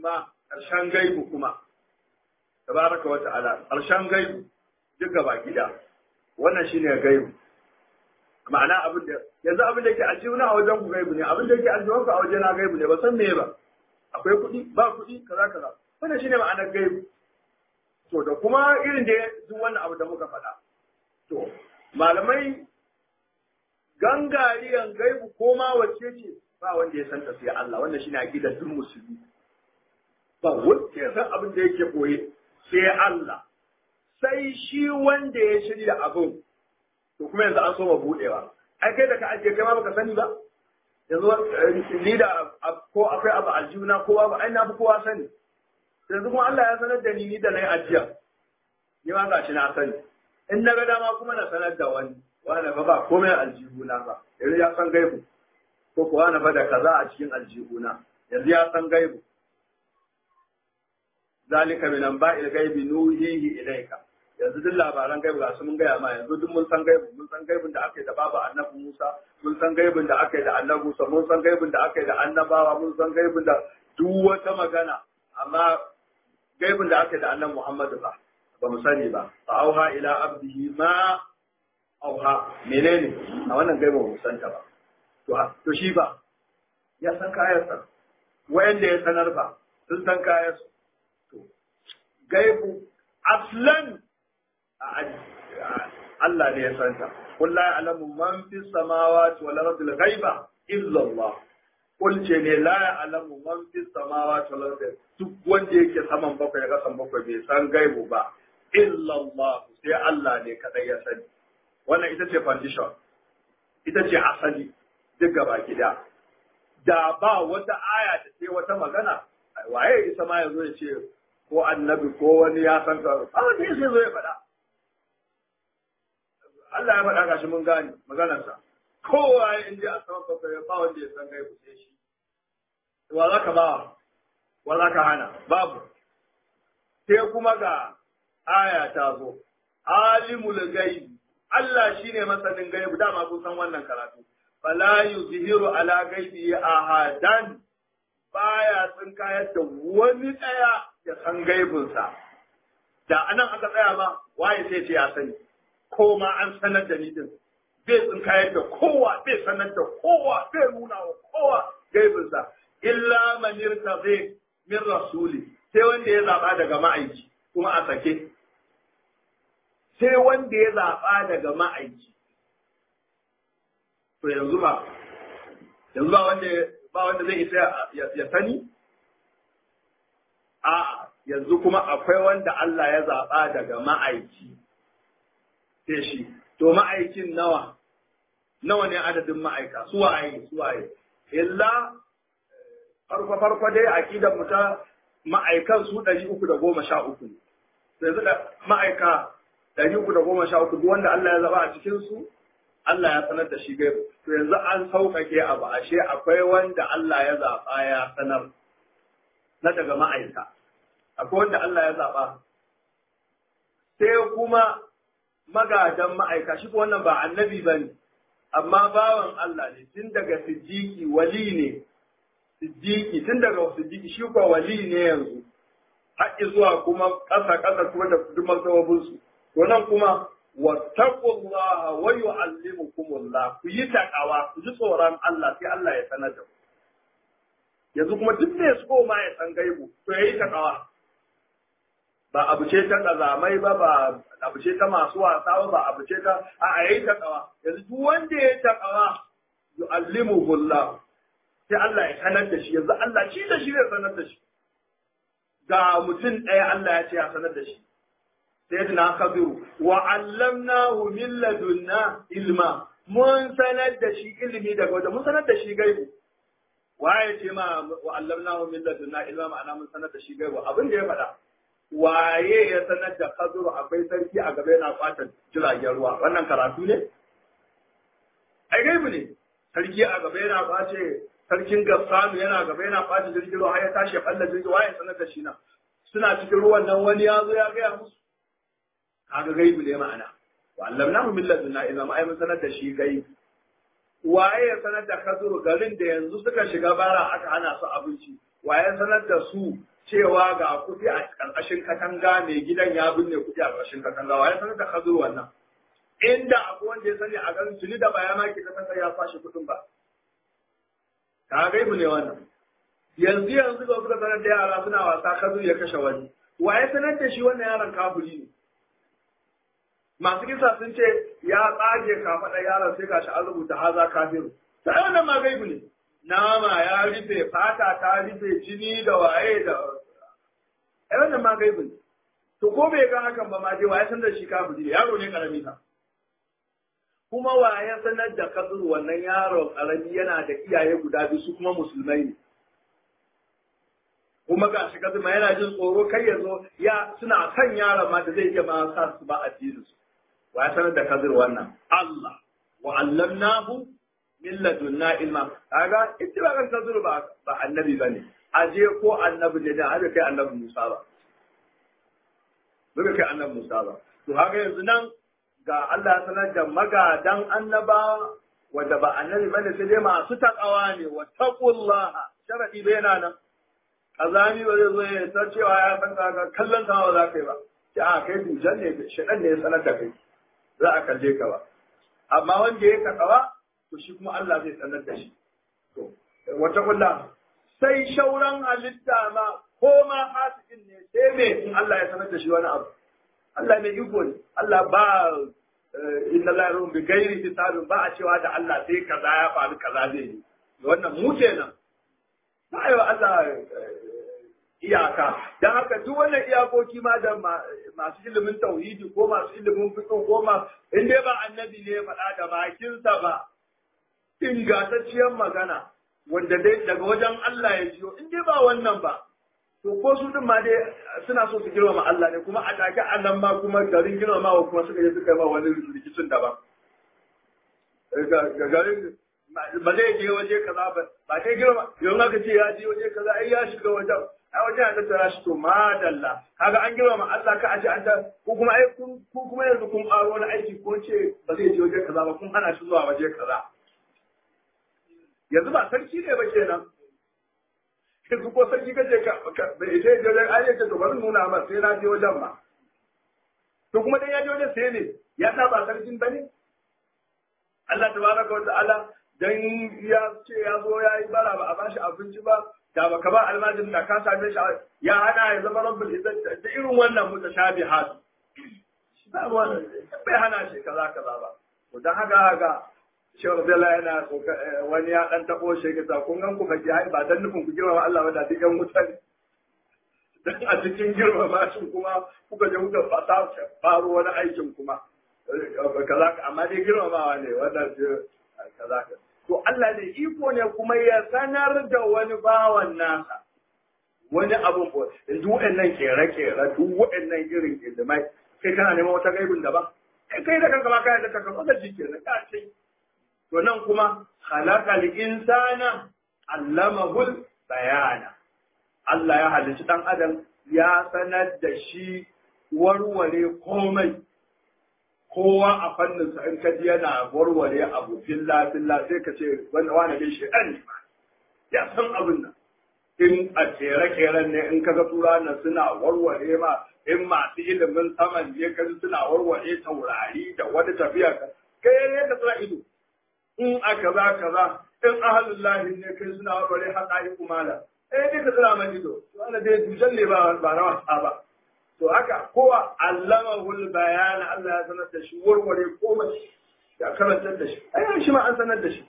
ƙarshen gaibu kuma tabaraka wa ta'ala ƙarshen gaibu duk gaba gida wannan shine gaibu ma'ana abin da yanzu abin da yake aljihuna a wajen ku gaibu ne abin da yake aljihun ku a wajen na gaibu ne ba san me ba akwai kuɗi ba kuɗi kaza kaza wannan shine ma'anar gaibu to da kuma irin da duk wannan abu da muka faɗa to malamai gangariyan gaibu ko ma wacce ce ba wanda ya san sai Allah wannan shine aqidar duk musulmi ba wanda ya san abin da yake koye sai Allah sai shi wanda ya shirya abin to kuma yanzu an so ma budewa ai kai da ka ajiye kai ma baka sani ba yanzu ni da ko akwai abu aljuna ko babu ai na fi kowa sani yanzu kuma Allah ya sanar da ni ni da na yi ajiya ni ma gashi na sani in na ga dama kuma na sanar da wani wani ba ba komai aljihuna ba yanzu ya san gaibu ko kuwa na da kaza a cikin aljihuna yanzu ya san gaibu zalika min anba'il gaibi nuhihi ilayka yanzu duk labaran gaibu ga su mun gaya ma yanzu duk mun san gaibu mun san gaibin da aka yi da baba annabi Musa mun san gaibin da aka yi da annabi Musa mun san gaibin da aka yi da annabawa mun san gaibin da duk wata magana amma gaibin da aka yi da annabi Muhammadu ba ba mu sani ba fa auha ila abdihi ma auha menene a wannan gaibin mu san ta ba to to shi ba ya san kayansa wayanda ya sanar ba sun san kayansu to gaibu aslan Allah ne ya santa. Qul la ya'lamu man fi samawati wal ardi al-ghaiba illa Allah. Qul ce ne la ya'lamu man fi samawati wal ardi duk wanda yake saman bakwai ga saman bakwai bai san gaibu ba illa Allah sai Allah ne kadai ya sani. Wannan ita ce foundation. Ita ce asali duk gaba gida. Da ba wata aya da ce wata magana waye isa ma yazo ya ce ko annabi ko wani ya san ka a wani sai zo ya faɗa Allah ya faɗa gashi mun gane maganarsa kowa ya inda a saman bakwai ya ba wanda ya san gaibu sai shi wa za ka ba wa za ka hana babu sai kuma ga aya ta zo alimul gaibi Allah shine masanin gaibu dama kun san wannan karatu fala yuzhiru ala gaibi ahadan baya sun kayar da wani ɗaya ya san gaibinsa. Da anan aka tsaya ma waye sai ce ya sani, ko ma an sanar da ni din. Bai sun kayar da kowa, bai sanar da kowa, bai nuna wa kowa gaibinsa. Illa manirta zai min rasuli, sai wanda ya zaɓa daga ma'aiki, kuma a sake. Sai wanda ya zaɓa daga ma'aiki. To yanzu ba, yanzu ba wanda ba wanda zai isa ya sani? A yanzu kuma akwai wanda Allah ya zaɓa daga ma'aiki, sai shi, to ma'aikin nawa, nawa ne adadin ma'aika, suwaye, suwaye. Illa farko-farko dai aƙidar mu ta ma'aikan su ɗari uku da goma sha uku ne. Yanzu da ma'aika ɗari uku da goma sha uku duk wanda Allah ya zaɓa a cikinsu, Allah ya sanar da shi gaibu. To yanzu an sauƙaƙe abu ashe akwai wanda Allah ya zaɓa ya sanar na daga ma'aika. Akwai wanda Allah ya zaɓa. Sai kuma magadan ma'aika shi wannan ba annabi ba ne, amma bawan Allah ne tun daga siddiƙi wali ne. Siddiƙi tun daga siddiƙi shi kuwa wali ne yanzu. Haƙƙi zuwa kuma ƙasa-ƙasa kuma da duk masababinsu. To nan kuma wattaqullaha wa yu'allimukumullah ku yi takawa ku ji tsoron Allah sai Allah ya sanar da ku yanzu kuma duk ne so ma ya san gaibu to yayi takawa ba abu ce ta kazamai ba ba abu ce ta masu wasa ba ba abu ce ta a yayi takawa yanzu duk wanda ya takawa yu'allimuhullah sai Allah ya sanar da shi yanzu Allah shi da shi zai sanar da shi ga mutum ɗaya Allah ya ce ya sanar da shi sayyidina Khadiru wa allamnahu min ladunna ilma mun sanar da shi ilimi daga wajen mun sanar da shi gaibu waye ce ma wa allamnahu min ladunna ilma ma'ana mun sanar da shi gaibu abin da ya faɗa waye ya sanar da Khadiru akwai sarki a gaba yana kwata jiragen ruwa wannan karatu ne ai gaibu ne sarki a gaba yana kwace sarkin Gassanu yana gaba yana kwace jirgin ruwa har ya tashi ya falla jirgin waye sanar da shi na suna cikin ruwan nan wani ya zo ya gaya musu kaga gaibu ne ma'ana wa allamnahu min ladunna ilma ai mun sanar da shi gaibu waye ya sanar da Khadru garin da yanzu suka shiga bara aka hana su abinci waye sanar da su cewa ga kuɗi a ƙarƙashin katanga mai gidan ya binne kuɗi a ƙarƙashin katanga waye sanar da Khadru wannan inda akwai wanda ya sani a garin tuni da baya ma ke katanga ya fashe kuɗin ba ka gaibu ne wannan yanzu yanzu ga suka sanar da yara suna wasa Khadru ya kashe wani waye sanar da shi wannan yaron kafiri ne masu kisa sun ce ya tsage kafaɗa yaron sai gashi an rubuta haza kafiru ta ai wannan ma gaibu ne nama ya rufe fata ta rufe jini da waye da ai wannan ma gaibu ne to ko bai ga hakan ba ma dai waye san da shi kafiri ne yaro ne karami ka kuma waye sanar da kasur wannan yaro karami yana da iyaye guda biyu su kuma musulmai ne kuma ga shi kasur ma yana jin tsoro kai ya zo ya suna kan yaron ma da zai iya ma sa su ba addinin su wa ya sanar da kazir wannan Allah wa allamnahu min ladunna ilma kaga ittifaqan kazir ba ba annabi bane aje ko annabi ne da aje kai annabi Musa ba bai kai annabi Musa ba to haka yanzu nan ga Allah ya sanar da magadan annaba wanda ba annabi bane sai dai masu takawa ne wa taqullaha sharadi bai yana nan kazami ba zai zo ya ta cewa ya san ka kallon ka ba za ka yi ba sai a kai dujan ne shaɗan ne ya sanar da kai za a kalle ka ba amma wanda ya kaɗawa to shi kuma Allah zai sanar da shi to wata kulla sai shauran halitta ma ko ma hasikin ne sai me in Allah ya sanar da shi wani abu Allah mai iko ne Allah ba inna la yarum bi ghairi hisabin ba a cewa da Allah sai kaza ya faru kaza zai yi wannan mu kenan ba yi wa Allah iyaka don haka duk wannan iyakoki ma da masu ilimin tauhidi ko masu ilimin fiqh ko ma in dai ba annabi ne ya faɗa da bakinsa ba ingantacciyar magana wanda dai daga wajen Allah ya jiyo in dai ba wannan ba to ko su din ma dai suna so su girmama Allah ne kuma a take Allah ma kuma garin girmamawa kuma suka je suka yi ma wani rikicin daban ga garin ba zai je waje kaza ba ba sai girma yau aka ce ya je waje kaza ai ya shiga wajen ai wajen ya tattara shi to madalla kaga an girma Allah ka aje an ta ko kuma ai kun ko kuma yanzu kun aro wani aiki ko ce ba zai je waje kaza ba kun hana shi zuwa waje kaza yanzu ba sarki ne ba kenan yanzu ko sarki kace ka bai je wajen ai ce to bari nuna ma sai na je wajen ma to kuma dan ya je wajen sai ne ya sa ba sarkin bane Allah tabaraka wa ta'ala dan ya ce ya zo ya yi bara ba a bashi abinci ba da baka ba almajin da ka same shi ya hana ya zama rabbul izzat da irin wannan mutashabihat ba wannan bai hana shi kaza kaza ba to dan haka haka Shehu Abdullahi yana wani ya dan tabo shi ga kun gan ku fake hai ba dan nufin ku girmama Allah ba da duk yan mutane dan a cikin girmama shi kuma kuka je kuka fasa faro wani aikin kuma kaza amma dai girmamawa ne wannan kaza kaza to Allah da iko ne kuma ya sanar da wani bawan nasa wani abun ko duk waɗannan kere-kere duk waɗannan irin ilimai kai kana neman wata gaibin daban kai kai da kanka ba kai da kanka ba shi kenan ka ce to nan kuma khalaqal insana allamahul bayana Allah ya halicci dan adam ya sanar da shi warware komai kowa a fannin sa in ka ji yana warware abu filla filla sai ka ce wani wani dai shi ɗan ne ya san abin nan in a kere keren ne in ka ga tura nan suna warware ma in masu ilimin saman ne ka suna warware taurari da wani tafiya ka kai ne ka tsira ido in a kaza kaza in ahalullahi ne kai suna warware haƙa'i kumala eh ne ka tsira man ido wanda dai dujan ne ba ba na wasa ba to haka kowa allamahul bayana Allah ya sanar da shi warware komai ya karantar da shi ai shi ma an sanar da shi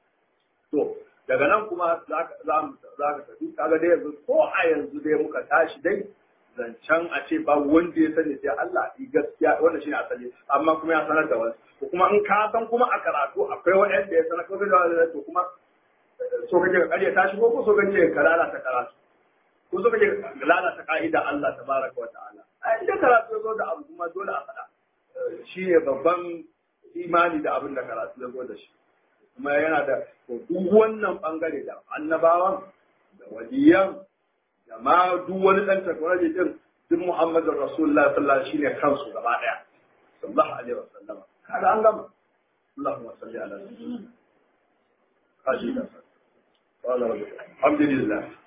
to daga nan kuma za ka tafi kaga dai yanzu ko a yanzu dai muka tashi dai zancen a ce ba wanda ya sani sai Allah yi gaskiya wanda shi ne asali amma kuma ya sanar da wani to kuma in ka san kuma a karatu akwai wanda ya sanar kawai da wani to kuma so kake ka karya tashi ko ko so kake ka lalata karatu ko so kake lalata ka'ida Allah tabaraka wa ta'ala a idan karatu ya zo da abu kuma dole a faɗa shi ne babban imani da abin da karatu ya zo da shi kuma yana da duk wannan bangare da annabawan da waliyan da ma duk wani dan takwarar din duk Muhammadin Rasulullah sallallahu alaihi shine kansu gaba daya sallallahu alaihi wasallam kada an gama Allahumma salli ala alhamdulillah